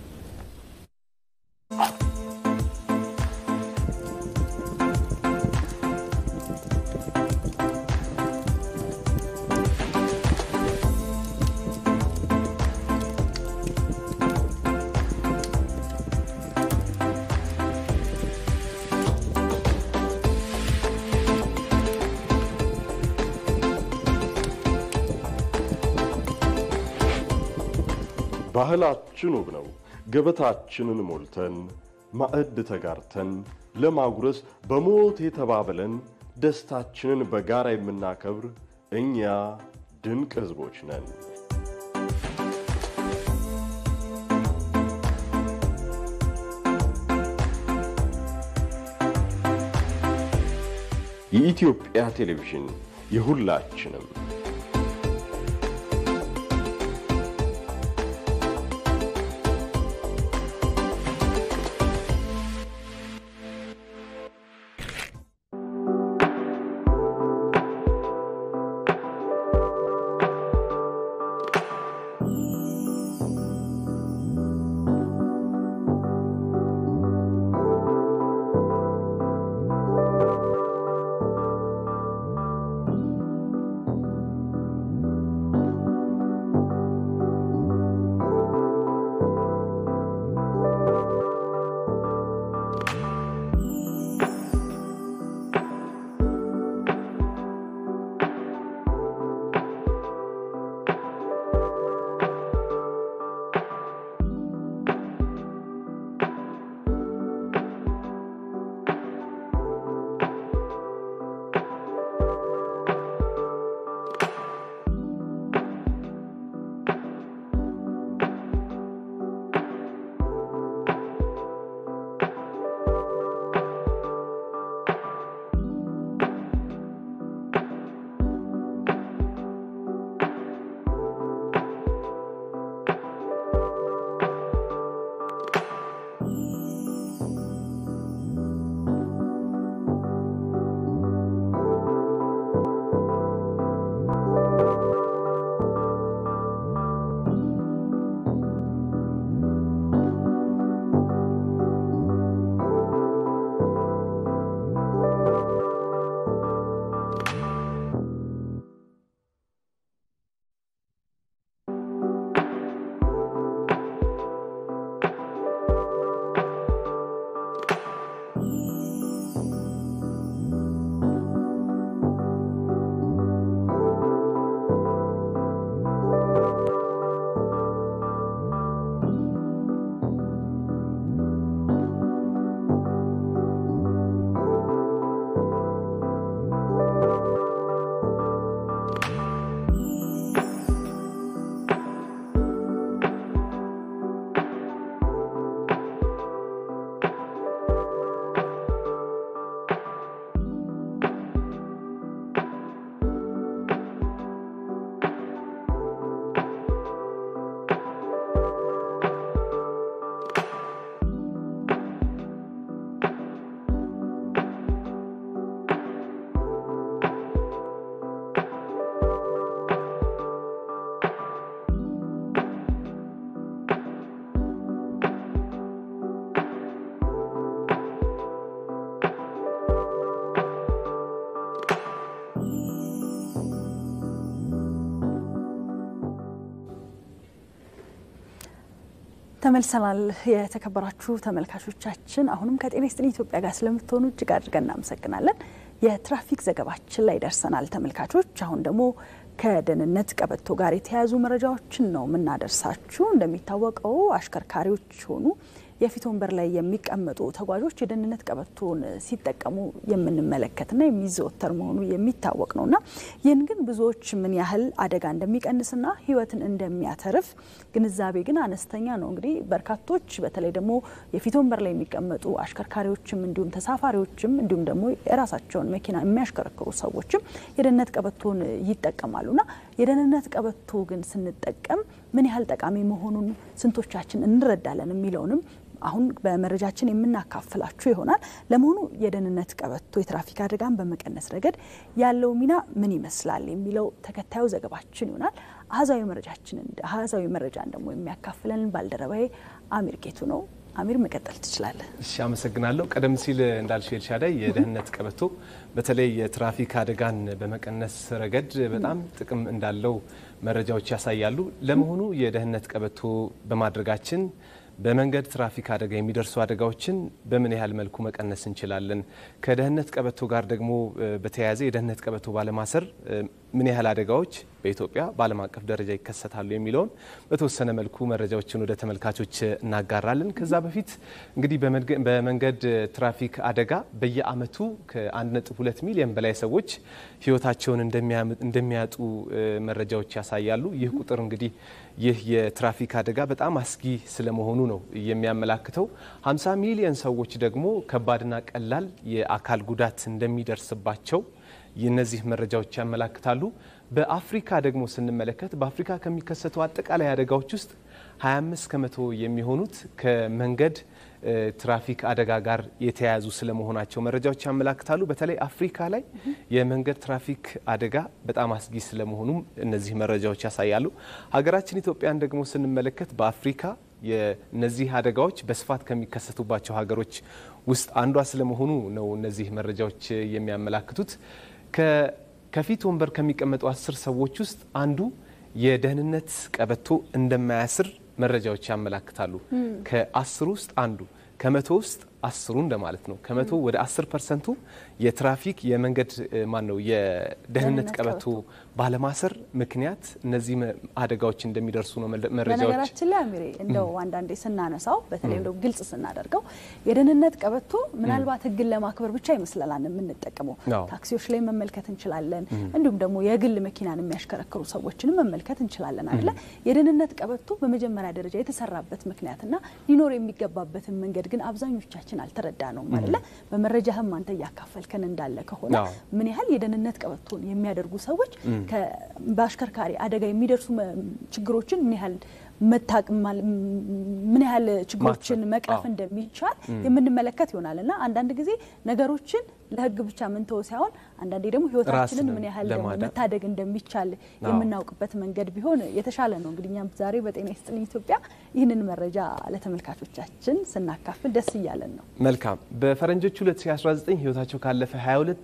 ባህላችን ውብ ነው። ገበታችንን ሞልተን ማዕድ ተጋርተን ለማጉረስ በሞት የተባብለን ደስታችንን በጋራ የምናከብር እኛ ድንቅ ሕዝቦች ነን። የኢትዮጵያ ቴሌቪዥን የሁላችንም ተመልሰናል። የተከበራችሁ ተመልካቾቻችን አሁንም ከጤና ይስጥልኝ ኢትዮጵያ ጋር ስለምትሆኑ እጅግ አድርገን እናመሰግናለን። የትራፊክ ዘገባችን ላይ ደርሰናል ተመልካቾች። አሁን ደግሞ ከደህንነት ቀበቶ ጋር የተያያዙ መረጃዎችን ነው የምናደርሳችሁ። እንደሚታወቀው አሽከርካሪዎች ሆኑ የፊት ወንበር ላይ የሚቀመጡ ተጓዦች የደህንነት ቀበቶን ሲጠቀሙ የምንመለከትና የሚዘወተር መሆኑ የሚታወቅ ነውና ይህን ግን ብዙዎች ምን ያህል አደጋ እንደሚቀንስና ሕይወትን እንደሚያተርፍ ግንዛቤ ግን አነስተኛ ነው። እንግዲህ በርካቶች በተለይ ደግሞ የፊት ወንበር ላይ የሚቀመጡ አሽከርካሪዎችም እንዲሁም ተሳፋሪዎችም እንዲሁም ደግሞ የራሳቸውን መኪና የሚያሽከረክሩ ሰዎችም የደህንነት ቀበቶን ይጠቀማሉና የደህንነት ቀበቶ ግን ስንጠቀም ምን ያህል ጠቃሚ መሆኑን ስንቶቻችን እንረዳለን የሚለውንም አሁን በመረጃችን የምናካፍላችሁ ይሆናል። ለመሆኑ የደህንነት ቀበቶ የትራፊክ አደጋን በመቀነስ ረገድ ያለው ሚና ምን ይመስላል የሚለው ተከታዩ ዘገባችን ይሆናል። አሃዛዊ መረጃችንን አሃዛዊ መረጃን ደግሞ የሚያካፍለን ባልደረባዬ አሚር ጌቱ ነው። አሚር መቀጠል ትችላለህ። እሺ፣ አመሰግናለሁ። ቀደም ሲል እንዳልሽው ኤልሻዳይ የደህንነት ቀበቶ በተለይ የትራፊክ አደጋን በመቀነስ ረገድ በጣም ጥቅም እንዳለው መረጃዎች ያሳያሉ። ለመሆኑ የደህንነት ቀበቶ በማድረጋችን በመንገድ ትራፊክ አደጋ የሚደርሱ አደጋዎችን በምን ያህል መልኩ መቀነስ እንችላለን? ከደህንነት ቀበቶ ጋር ደግሞ በተያያዘ የደህንነት ቀበቶ ባለማሰር ምን ያህል አደጋዎች በኢትዮጵያ በዓለም አቀፍ ደረጃ ይከሰታሉ የሚለውን በተወሰነ መልኩ መረጃዎችን ወደ ተመልካቾች እናጋራለን። ከዛ በፊት እንግዲህ በመንገድ ትራፊክ አደጋ በየዓመቱ ከ1.2 ሚሊዮን በላይ ሰዎች ሕይወታቸውን እንደሚያጡ መረጃዎች ያሳያሉ። ይህ ቁጥር እንግዲህ ይህ የትራፊክ አደጋ በጣም አስጊ ስለመሆኑ ነው የሚያመላክተው። 50 ሚሊዮን ሰዎች ደግሞ ከባድና ቀላል የአካል ጉዳት እንደሚደርስባቸው እነዚህ መረጃዎች ያመላክታሉ። በአፍሪካ ደግሞ ስንመለከት በአፍሪካ ከሚከሰቱ አጠቃላይ አደጋዎች ውስጥ 25 ከመቶ የሚሆኑት ከመንገድ ትራፊክ አደጋ ጋር የተያያዙ ስለመሆናቸው መረጃዎች ያመላክታሉ። በተለይ አፍሪካ ላይ የመንገድ ትራፊክ አደጋ በጣም አስጊ ስለመሆኑም እነዚህ መረጃዎች ያሳያሉ። ሀገራችን ኢትዮጵያን ደግሞ ስንመለከት በአፍሪካ የነዚህ አደጋዎች በስፋት ከሚከሰቱባቸው ሀገሮች ውስጥ አንዷ ስለመሆኑ ነው እነዚህ መረጃዎች የሚያመላክቱት። ከፊት ወንበር ከሚቀመጡ አስር ሰዎች ውስጥ አንዱ የደህንነት ቀበቶ እንደማያስር መረጃዎች ያመላክታሉ። ከአስሩ ውስጥ አንዱ ከመቶ ውስጥ አስሩ እንደማለት ነው። ከመቶ ወደ አስር ፐርሰንቱ የትራፊክ የመንገድ ማን ነው የደህንነት ቀበቶ ባለማሰር ምክንያት እነዚህ አደጋዎች እንደሚደርሱ ነው መረጃዎች። በነገራችን ላይ አሚሬ እንደው አንዳንዴ ስናነሳው በተለይ እንደው ግልጽ ስናደርገው የደህንነት ቀበቶ ምናልባት ሕግን ለማክበር ብቻ ይመስለናል የምንጠቀመው። ታክሲዎች ላይ መመልከት እንችላለን። እንዲሁም ደግሞ የግል መኪናን የሚያሽከረክሩ ሰዎችንም መመልከት እንችላለን አይደለ? የደህንነት ቀበቶ በመጀመሪያ ደረጃ የተሰራበት ምክንያትና ሊኖር የሚገባበትን መንገድ ግን አብዛኞቻችን አልተረዳ ነው አይደለ? በመረጃህም አንተ እያካፈልከን እንዳለ ከሆነ ምን ያህል የደህንነት ቀበቶን የሚያደርጉ ሰዎች በአሽከርካሪ አደጋ የሚደርሱ ችግሮችን ምን ያህል ምን ያህል ችግሮችን መቅረፍ እንደሚቻል የምንመለከት ይሆናል እና አንዳንድ ጊዜ ነገሮችን ለህግ ብቻ ምንተው ሳይሆን አንዳንዴ ደግሞ ህይወታችንን ምን ያህል ደግሞ መታደግ እንደሚቻል የምናውቅበት መንገድ ቢሆን የተሻለ ነው። እንግዲህ እኛም ዛሬ በጤና ይስጥልኝ ኢትዮጵያ ይህንን መረጃ ለተመልካቾቻችን ስናካፍል ደስ እያለን ነው። መልካም። በፈረንጆቹ 2019 ህይወታቸው ካለፈ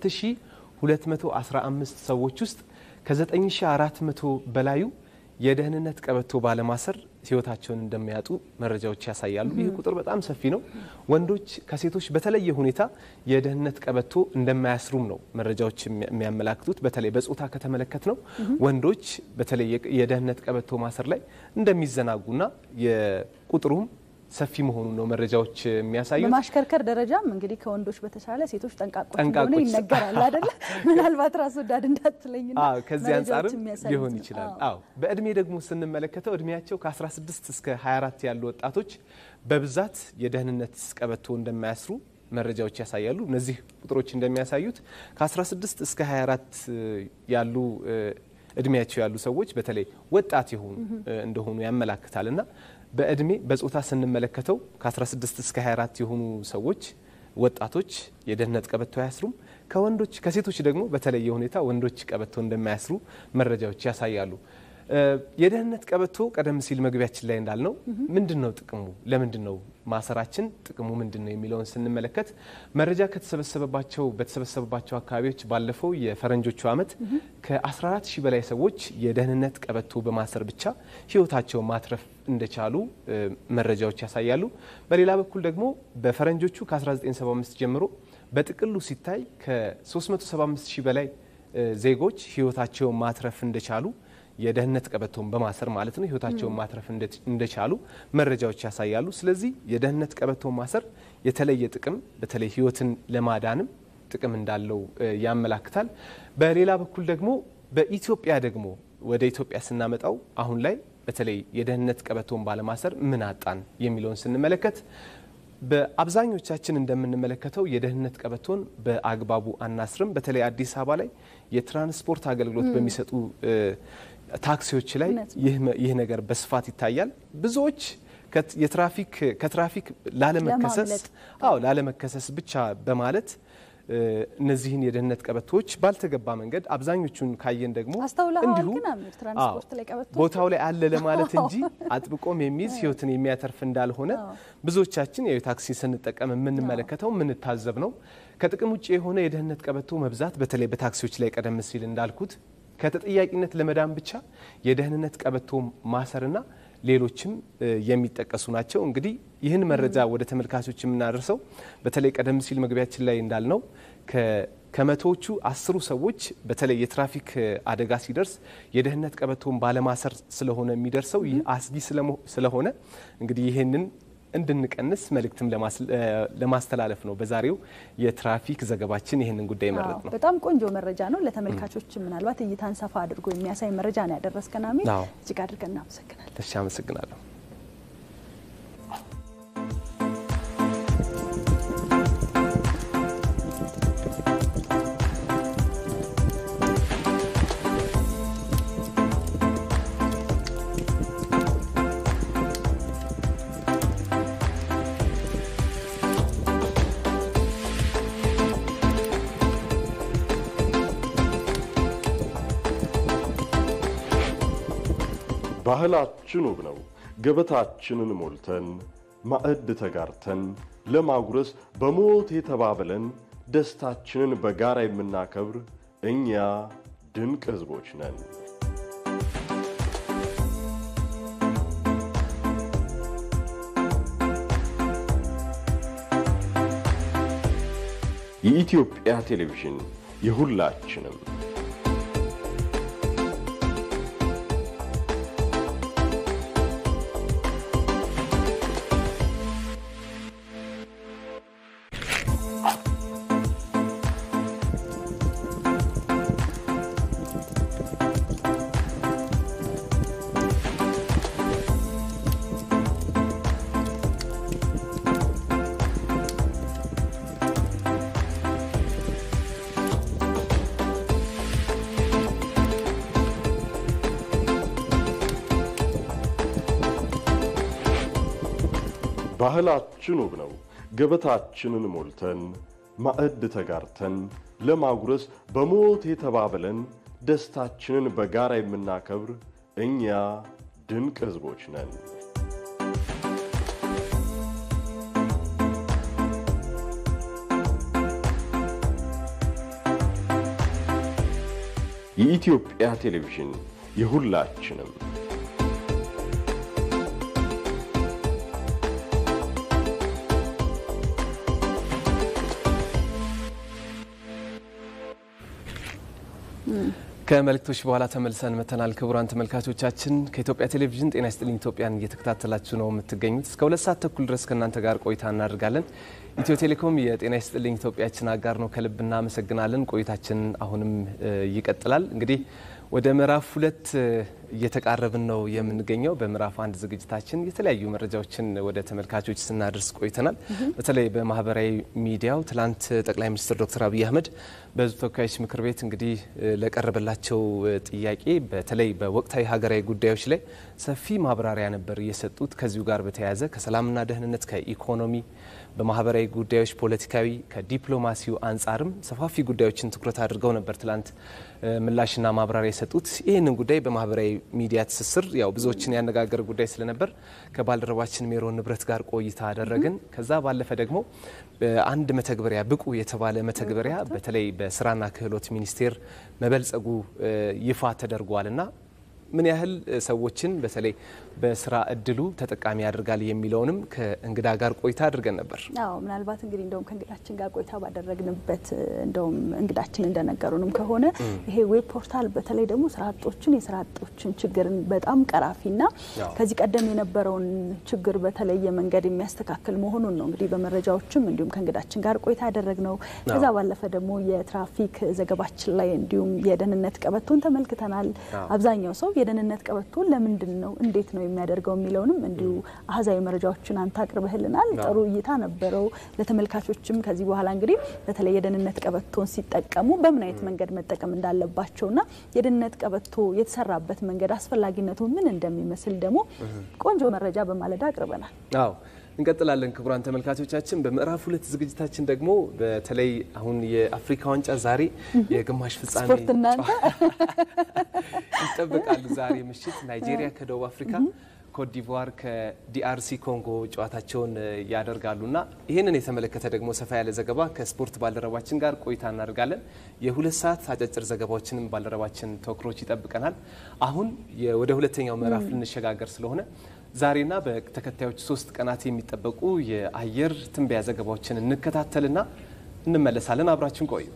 22215 ሰዎች ውስጥ ከ9400 በላዩ የደህንነት ቀበቶ ባለማሰር ህይወታቸውን እንደሚያጡ መረጃዎች ያሳያሉ። ይህ ቁጥር በጣም ሰፊ ነው። ወንዶች ከሴቶች በተለየ ሁኔታ የደህንነት ቀበቶ እንደማያስሩም ነው መረጃዎች የሚያመላክቱት። በተለይ በጾታ ከተመለከት ነው ወንዶች በተለይ የደህንነት ቀበቶ ማሰር ላይ እንደሚዘናጉና የቁጥሩም ሰፊ መሆኑን ነው መረጃዎች የሚያሳዩት። በማሽከርከር ደረጃም እንግዲህ ከወንዶች በተሻለ ሴቶች ጠንቃቆች እንደሆነ ይነገራል አይደለ? ምናልባት ራስ ወዳድ እንዳትለኝና ከዚህ አንጻርም ሊሆን ይችላል። አዎ በእድሜ ደግሞ ስንመለከተው እድሜያቸው ከ16 እስከ 24 ያሉ ወጣቶች በብዛት የደህንነት ቀበቶ እንደማያስሩ መረጃዎች ያሳያሉ። እነዚህ ቁጥሮች እንደሚያሳዩት ከ16 እስከ 24 ያሉ እድሜያቸው ያሉ ሰዎች በተለይ ወጣት የሆኑ እንደሆኑ ያመላክታል እና በእድሜ በጾታ ስንመለከተው ከ16 እስከ 24 የሆኑ ሰዎች ወጣቶች የደህንነት ቀበቶ አያስሩም። ከወንዶች ከሴቶች ደግሞ በተለየ ሁኔታ ወንዶች ቀበቶ እንደማያስሩ መረጃዎች ያሳያሉ። የደህንነት ቀበቶ ቀደም ሲል መግቢያችን ላይ እንዳልነው ምንድን ነው ጥቅሙ? ለምንድን ነው ማሰራችን? ጥቅሙ ምንድን ነው የሚለውን ስንመለከት መረጃ ከተሰበሰበባቸው በተሰበሰበባቸው አካባቢዎች ባለፈው የፈረንጆቹ ዓመት ከ14 ሺህ በላይ ሰዎች የደህንነት ቀበቶ በማሰር ብቻ ሕይወታቸውን ማትረፍ እንደቻሉ መረጃዎች ያሳያሉ። በሌላ በኩል ደግሞ በፈረንጆቹ ከ1975 ጀምሮ በጥቅሉ ሲታይ ከ375 ሺህ በላይ ዜጎች ሕይወታቸውን ማትረፍ እንደቻሉ የደህንነት ቀበቶን በማሰር ማለት ነው ህይወታቸውን ማትረፍ እንደቻሉ መረጃዎች ያሳያሉ። ስለዚህ የደህንነት ቀበቶን ማሰር የተለየ ጥቅም በተለይ ህይወትን ለማዳንም ጥቅም እንዳለው ያመላክታል። በሌላ በኩል ደግሞ በኢትዮጵያ ደግሞ ወደ ኢትዮጵያ ስናመጣው አሁን ላይ በተለይ የደህንነት ቀበቶን ባለማሰር ምን አጣን የሚለውን ስንመለከት በአብዛኞቻችን እንደምንመለከተው የደህንነት ቀበቶን በአግባቡ አናስርም። በተለይ አዲስ አበባ ላይ የትራንስፖርት አገልግሎት በሚሰጡ ታክሲዎች ላይ ይህ ነገር በስፋት ይታያል። ብዙዎች የትራፊክ ከትራፊክ ላለመከሰስ አዎ ላለመከሰስ ብቻ በማለት እነዚህን የደህንነት ቀበቶዎች ባልተገባ መንገድ አብዛኞቹን ካየን ደግሞ እንዲሁ ቦታው ላይ አለ ለማለት እንጂ አጥብቆም የሚይዝ ህይወትን የሚያተርፍ እንዳልሆነ ብዙዎቻችን ያው ታክሲ ስንጠቀም የምንመለከተው የምንታዘብ ነው። ከጥቅም ውጭ የሆነ የደህንነት ቀበቶ መብዛት በተለይ በታክሲዎች ላይ ቀደም ሲል እንዳልኩት ከተጠያቂነት ለመዳን ብቻ የደህንነት ቀበቶ ማሰርና ሌሎችም የሚጠቀሱ ናቸው። እንግዲህ ይህን መረጃ ወደ ተመልካቾች የምናደርሰው በተለይ ቀደም ሲል መግቢያችን ላይ እንዳልነው ከመቶዎቹ አስሩ ሰዎች በተለይ የትራፊክ አደጋ ሲደርስ የደህንነት ቀበቶን ባለማሰር ስለሆነ የሚደርሰው ይህ አስጊ ስለሆነ እንግዲህ ይህንን እንድንቀንስ መልእክትም ለማስተላለፍ ነው በዛሬው የትራፊክ ዘገባችን ይህንን ጉዳይ መረጥ ነው። በጣም ቆንጆ መረጃ ነው። ለተመልካቾች ምናልባት እይታን ሰፋ አድርጎ የሚያሳይ መረጃ ነው ያደረስከን አሚር፣ እጅግ አድርገን እናመሰግናለን። እሺ፣ አመሰግናለሁ። ባህላችን ውብ ነው። ገበታችንን ሞልተን ማዕድ ተጋርተን ለማጉረስ በሞት የተባብለን ደስታችንን በጋራ የምናከብር እኛ ድንቅ ሕዝቦች ነን። የኢትዮጵያ ቴሌቪዥን የሁላችንም ባህላችን ውብ ነው። ገበታችንን ሞልተን ማዕድ ተጋርተን ለማጉረስ በሞት የተባብለን ደስታችንን በጋራ የምናከብር እኛ ድንቅ ሕዝቦች ነን። የኢትዮጵያ ቴሌቪዥን የሁላችንም ከመልእክቶች በኋላ ተመልሰን መተናል። ክቡራን ተመልካቾቻችን ከኢትዮጵያ ቴሌቪዥን ጤና ይስጥልኝ ኢትዮጵያን እየተከታተላችሁ ነው የምትገኙት። እስከ ሁለት ሰዓት ተኩል ድረስ ከእናንተ ጋር ቆይታ እናደርጋለን። ኢትዮ ቴሌኮም የጤና ይስጥልኝ ኢትዮጵያችን አጋር ነው። ከልብ እናመሰግናለን። ቆይታችን አሁንም ይቀጥላል። እንግዲህ ወደ ምዕራፍ ሁለት እየተቃረብን ነው የምንገኘው። በምዕራፍ አንድ ዝግጅታችን የተለያዩ መረጃዎችን ወደ ተመልካቾች ስናደርስ ቆይተናል። በተለይ በማህበራዊ ሚዲያው ትላንት ጠቅላይ ሚኒስትር ዶክተር አብይ አህመድ በሕዝብ ተወካዮች ምክር ቤት እንግዲህ ለቀረበላቸው ጥያቄ በተለይ በወቅታዊ ሀገራዊ ጉዳዮች ላይ ሰፊ ማብራሪያ ነበር የሰጡት። ከዚሁ ጋር በተያያዘ ከሰላምና ደህንነት፣ ከኢኮኖሚ በማህበራዊ ጉዳዮች፣ ፖለቲካዊ፣ ከዲፕሎማሲው አንጻርም ሰፋፊ ጉዳዮችን ትኩረት አድርገው ነበር ትላንት ምላሽና ማብራሪያ የሰጡት። ይህንን ጉዳይ በማህበራዊ ሚዲያ ትስስር ያው ብዙዎችን ያነጋገረ ጉዳይ ስለነበር ከባልደረባችን ሜሮን ንብረት ጋር ቆይታ አደረግን። ከዛ ባለፈ ደግሞ አንድ መተግበሪያ ብቁ የተባለ መተግበሪያ በተለይ በስራና ክህሎት ሚኒስቴር መበልጸጉ ይፋ ተደርጓልና ምን ያህል ሰዎችን በተለይ በስራ እድሉ ተጠቃሚ ያደርጋል የሚለውንም ከእንግዳ ጋር ቆይታ አድርገን ነበር። አዎ ምናልባት እንግዲህ እንደውም ከእንግዳችን ጋር ቆይታ ባደረግንበት እንደውም እንግዳችን እንደነገሩንም ከሆነ ይሄ ዌብ ፖርታል በተለይ ደግሞ ስራ አጦችን የስራ አጦችን ችግርን በጣም ቀራፊና ከዚህ ቀደም የነበረውን ችግር በተለየ መንገድ የሚያስተካክል መሆኑን ነው እንግዲህ በመረጃዎችም እንዲሁም ከእንግዳችን ጋር ቆይታ ያደረግነው። ከዛ ባለፈ ደግሞ የትራፊክ ዘገባችን ላይ እንዲሁም የደህንነት ቀበቶን ተመልክተናል። አብዛኛው ሰው የደህንነት ቀበቶን ለምንድን ነው እንዴት ነው የሚያደርገው የሚለውንም እንዲሁ አህዛዊ መረጃዎችን አንተ አቅርበህልናል። ጥሩ እይታ ነበረው። ለተመልካቾችም ከዚህ በኋላ እንግዲህ በተለይ የደህንነት ቀበቶን ሲጠቀሙ በምን አይነት መንገድ መጠቀም እንዳለባቸውና የደህንነት ቀበቶ የተሰራበት መንገድ አስፈላጊነቱ ምን እንደሚመስል ደግሞ ቆንጆ መረጃ በማለዳ አቅርበናል። አዎ እንቀጥላለን። ክቡራን ተመልካቾቻችን በምዕራፍ ሁለት ዝግጅታችን ደግሞ በተለይ አሁን የአፍሪካ ዋንጫ ዛሬ የግማሽ ፍጻሜ ስፖርት እናንተ ይጠበቃሉ። ዛሬ ምሽት ናይጄሪያ ከደቡብ አፍሪካ ኮትዲቯር ከዲአርሲ ኮንጎ ጨዋታቸውን ያደርጋሉና ይህንን የተመለከተ ደግሞ ሰፋ ያለ ዘገባ ከስፖርት ባልደረባችን ጋር ቆይታ እናደርጋለን። የሁለት ሰዓት አጫጭር ዘገባዎችንም ባልደረባችን ተወክሮች ይጠብቀናል። አሁን ወደ ሁለተኛው ምዕራፍ ልንሸጋገር ስለሆነ ዛሬና በተከታዮች ሶስት ቀናት የሚጠበቁ የአየር ትንበያ ዘገባዎችን እንከታተልና እንመለሳለን። አብራችን ቆዩ።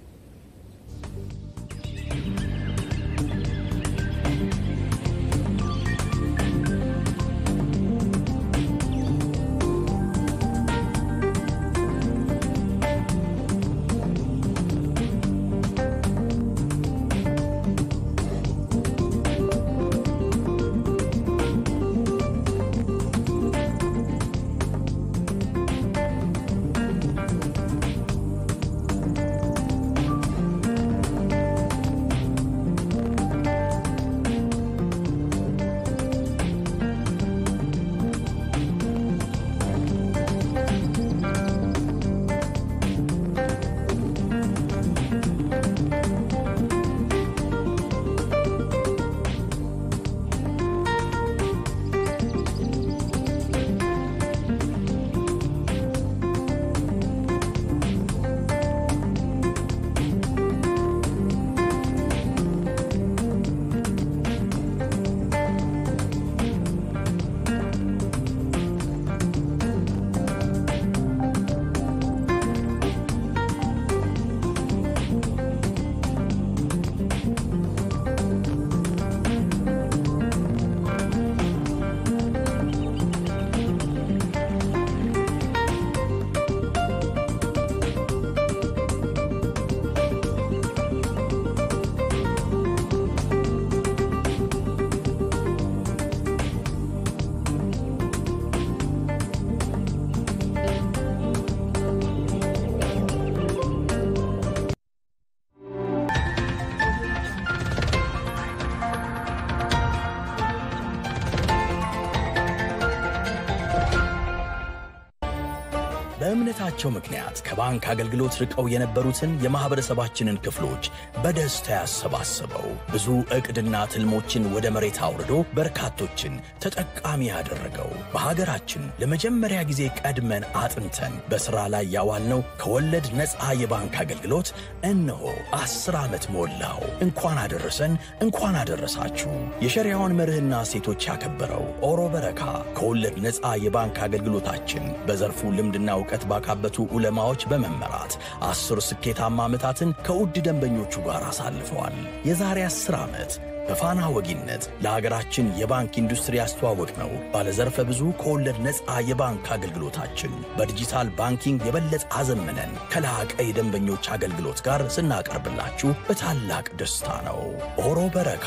በእምነታቸው ምክንያት ከባንክ አገልግሎት ርቀው የነበሩትን የማኅበረሰባችንን ክፍሎች በደስታ ያሰባሰበው ብዙ ዕቅድና ትልሞችን ወደ መሬት አውርዶ በርካቶችን ተጠቃሚ ያደረገው በሀገራችን ለመጀመሪያ ጊዜ ቀድመን አጥንተን በሥራ ላይ ያዋልነው ከወለድ ነፃ የባንክ አገልግሎት እነሆ አስር ዓመት ሞላው። እንኳን አደረሰን፣ እንኳን አደረሳችሁ። የሸሪያውን መርህና ሴቶች ያከበረው ኦሮ በረካ ከወለድ ነፃ የባንክ አገልግሎታችን በዘርፉ ልምድና እውቀት ባካበቱ ዑለማዎች በመመራት አስር ስኬታማ ዓመታትን ከውድ ደንበኞቹ ጋር አሳልፈዋል። የዛሬ አስር ዓመት በፋና ወጊነት ለሀገራችን የባንክ ኢንዱስትሪ ያስተዋወቅ ነው ባለዘርፈ ብዙ ከወለድ ነፃ የባንክ አገልግሎታችን በዲጂታል ባንኪንግ የበለጠ አዘምነን ከላቀ የደንበኞች አገልግሎት ጋር ስናቀርብላችሁ በታላቅ ደስታ ነው። ኦሮ በረካ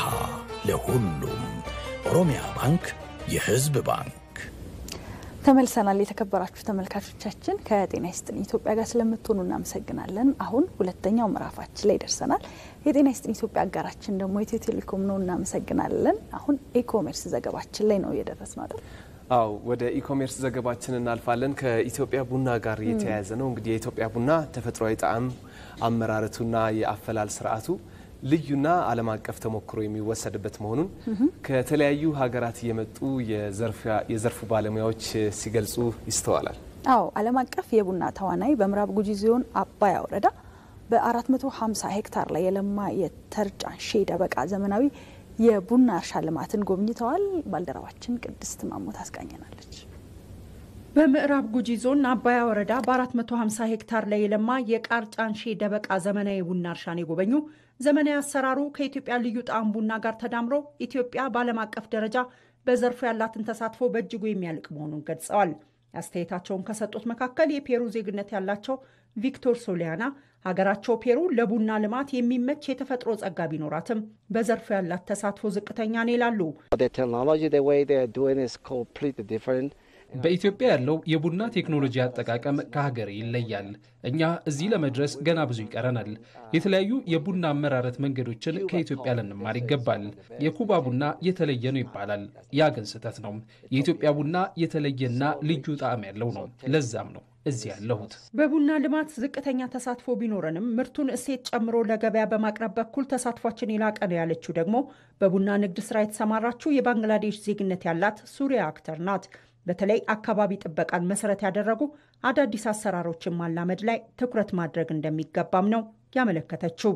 ለሁሉም። ኦሮሚያ ባንክ የሕዝብ ባንክ። ተመልሰናል። የተከበራችሁ ተመልካቾቻችን ከጤና ይስጥልኝ ኢትዮጵያ ጋር ስለምትሆኑ እናመሰግናለን። አሁን ሁለተኛው ምዕራፋችን ላይ ደርሰናል። የጤና ይስጥልኝ ኢትዮጵያ አጋራችን ደግሞ ኢትዮ ቴሌኮም ነው። እናመሰግናለን። አሁን ኢኮሜርስ ዘገባችን ላይ ነው እየደረስ ነው አይደል? አው ወደ ኢኮሜርስ ዘገባችን እናልፋለን። ከኢትዮጵያ ቡና ጋር የተያያዘ ነው። እንግዲህ የኢትዮጵያ ቡና ተፈጥሯዊ ጣዕም አመራረቱና የአፈላል ስርዓቱ ልዩና ዓለም አቀፍ ተሞክሮ የሚወሰድበት መሆኑን ከተለያዩ ሀገራት የመጡ የዘርፉ ባለሙያዎች ሲገልጹ ይስተዋላል። አዎ ዓለም አቀፍ የቡና ተዋናይ በምዕራብ ጉጂ ዞን አባያ ወረዳ በ450 ሄክታር ላይ የለማ የተርጫን ሼ ደበቃ ዘመናዊ የቡና እርሻ ልማትን ጎብኝተዋል። ባልደረባችን ቅድስት ማሞ ታስቃኘናለች። በምዕራብ ጉጂ ዞን አባያ ወረዳ በ450 ሄክታር ላይ የለማ የቃርጫን ሼ ደበቃ ዘመናዊ ቡና እርሻን የጎበኙ ዘመናዊ አሰራሩ ከኢትዮጵያ ልዩ ጣዕም ቡና ጋር ተዳምሮ ኢትዮጵያ በዓለም አቀፍ ደረጃ በዘርፉ ያላትን ተሳትፎ በእጅጉ የሚያልቅ መሆኑን ገልጸዋል። አስተያየታቸውን ከሰጡት መካከል የፔሩ ዜግነት ያላቸው ቪክቶር ሶሊያና ሀገራቸው ፔሩ ለቡና ልማት የሚመች የተፈጥሮ ጸጋ ቢኖራትም በዘርፉ ያላት ተሳትፎ ዝቅተኛ ነው ይላሉ። በኢትዮጵያ ያለው የቡና ቴክኖሎጂ አጠቃቀም ከሀገር ይለያል። እኛ እዚህ ለመድረስ ገና ብዙ ይቀረናል። የተለያዩ የቡና አመራረት መንገዶችን ከኢትዮጵያ ልንማር ይገባል። የኩባ ቡና የተለየ ነው ይባላል። ያ ግን ስህተት ነው። የኢትዮጵያ ቡና የተለየና ልዩ ጣዕም ያለው ነው። ለዛም ነው እዚህ ያለሁት። በቡና ልማት ዝቅተኛ ተሳትፎ ቢኖረንም ምርቱን እሴት ጨምሮ ለገበያ በማቅረብ በኩል ተሳትፏችን የላቀ ነው ያለችው ደግሞ በቡና ንግድ ስራ የተሰማራችው የባንግላዴሽ ዜግነት ያላት ሱሪያ አክተር ናት። በተለይ አካባቢ ጥበቃን መሰረት ያደረጉ አዳዲስ አሰራሮችን ማላመድ ላይ ትኩረት ማድረግ እንደሚገባም ነው ያመለከተችው።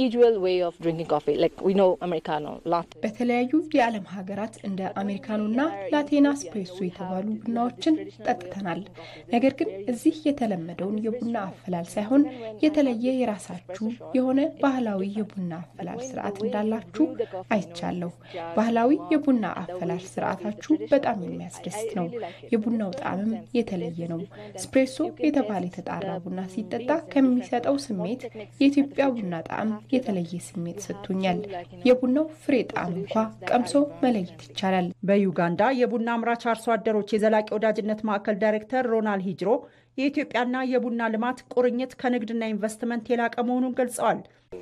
በተለያዩ የዓለም ሀገራት እንደ አሜሪካኖና ላቴና ስፕሬሶ የተባሉ ቡናዎችን ጠጥተናል። ነገር ግን እዚህ የተለመደውን የቡና አፈላል ሳይሆን የተለየ የራሳችሁ የሆነ ባህላዊ የቡና አፈላል ስርዓት እንዳላችሁ አይቻለሁ። ባህላዊ የቡና አፈላል ስርዓታችሁ በጣም የሚያስደስት ነው። የቡናው ጣዕምም የተለየ ነው። ስፕሬሶ የተባለ የተጣራ ቡና ሲጠጣ ከሚሰጠው ስሜት የኢትዮጵያ ቡና ጣዕም የተለየ ስሜት ሰጥቶኛል። የቡናው ፍሬ ጣዕም እንኳ ቀምሶ መለየት ይቻላል። በዩጋንዳ የቡና አምራች አርሶ አደሮች የዘላቂ ወዳጅነት ማዕከል ዳይሬክተር ሮናል ሂጅሮ የኢትዮጵያና የቡና ልማት ቁርኝት ከንግድና ኢንቨስትመንት የላቀ መሆኑን ገልጸዋል።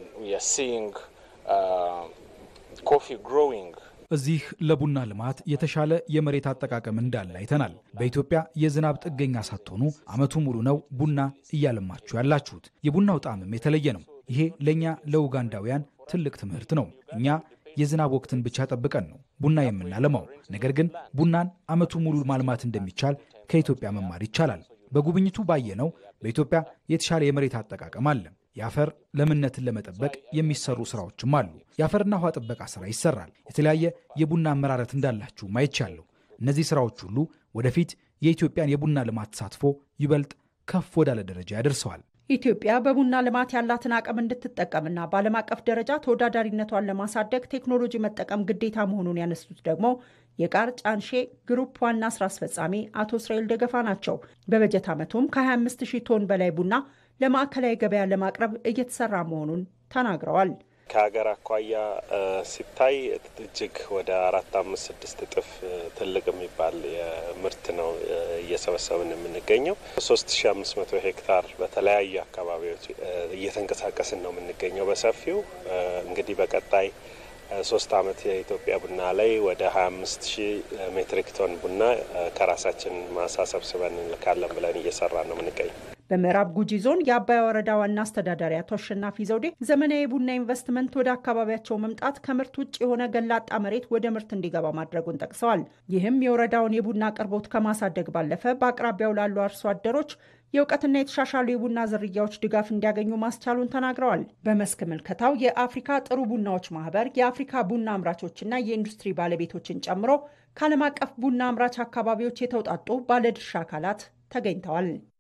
እዚህ ለቡና ልማት የተሻለ የመሬት አጠቃቀም እንዳለ አይተናል። በኢትዮጵያ የዝናብ ጥገኛ ሳትሆኑ ዓመቱ ሙሉ ነው ቡና እያለማችሁ ያላችሁት። የቡናው ጣዕምም የተለየ ነው። ይሄ ለእኛ ለኡጋንዳውያን ትልቅ ትምህርት ነው። እኛ የዝናብ ወቅትን ብቻ ጠብቀን ነው ቡና የምናለማው። ነገር ግን ቡናን ዓመቱ ሙሉ ማልማት እንደሚቻል ከኢትዮጵያ መማር ይቻላል። በጉብኝቱ ባየነው በኢትዮጵያ የተሻለ የመሬት አጠቃቀም አለ። የአፈር ለምነትን ለመጠበቅ የሚሰሩ ስራዎችም አሉ። የአፈርና ውሃ ጥበቃ ስራ ይሰራል። የተለያየ የቡና አመራረት እንዳላችሁ አይቻለሁ። እነዚህ ስራዎች ሁሉ ወደፊት የኢትዮጵያን የቡና ልማት ተሳትፎ ይበልጥ ከፍ ወዳለ ደረጃ ያደርሰዋል። ኢትዮጵያ በቡና ልማት ያላትን አቅም እንድትጠቀምና በዓለም አቀፍ ደረጃ ተወዳዳሪነቷን ለማሳደግ ቴክኖሎጂ መጠቀም ግዴታ መሆኑን ያነሱት ደግሞ የቃር ጫንሼ ግሩፕ ዋና ስራ አስፈጻሚ አቶ እስራኤል ደገፋ ናቸው። በበጀት ዓመቱም ከ25 ሺህ ቶን በላይ ቡና ለማዕከላዊ ገበያ ለማቅረብ እየተሰራ መሆኑን ተናግረዋል። ከሀገር አኳያ ሲታይ እጅግ ወደ አራት አምስት ስድስት እጥፍ ትልቅ የሚባል ምርት ነው እየሰበሰብን የምንገኘው። ሶስት ሺ አምስት መቶ ሄክታር በተለያዩ አካባቢዎች እየተንቀሳቀስን ነው የምንገኘው በሰፊው እንግዲህ በቀጣይ ሶስት አመት የኢትዮጵያ ቡና ላይ ወደ ሀያ አምስት ሺህ ሜትሪክ ቶን ቡና ከራሳችን ማሳ ሰብስበን እንልካለን ብለን እየሰራ ነው የምንገኘው። በምዕራብ ጉጂ ዞን የአባያ ወረዳ ዋና አስተዳዳሪ አቶ አሸናፊ ዘውዴ ዘመናዊ የቡና ኢንቨስትመንት ወደ አካባቢያቸው መምጣት ከምርት ውጭ የሆነ ገላጣ መሬት ወደ ምርት እንዲገባ ማድረጉን ጠቅሰዋል። ይህም የወረዳውን የቡና አቅርቦት ከማሳደግ ባለፈ በአቅራቢያው ላሉ አርሶ አደሮች የእውቀትና የተሻሻሉ የቡና ዝርያዎች ድጋፍ እንዲያገኙ ማስቻሉን ተናግረዋል። በመስክ ምልከታው የአፍሪካ ጥሩ ቡናዎች ማህበር፣ የአፍሪካ ቡና አምራቾችና የኢንዱስትሪ ባለቤቶችን ጨምሮ ከዓለም አቀፍ ቡና አምራች አካባቢዎች የተውጣጡ ባለድርሻ አካላት ተገኝተዋል።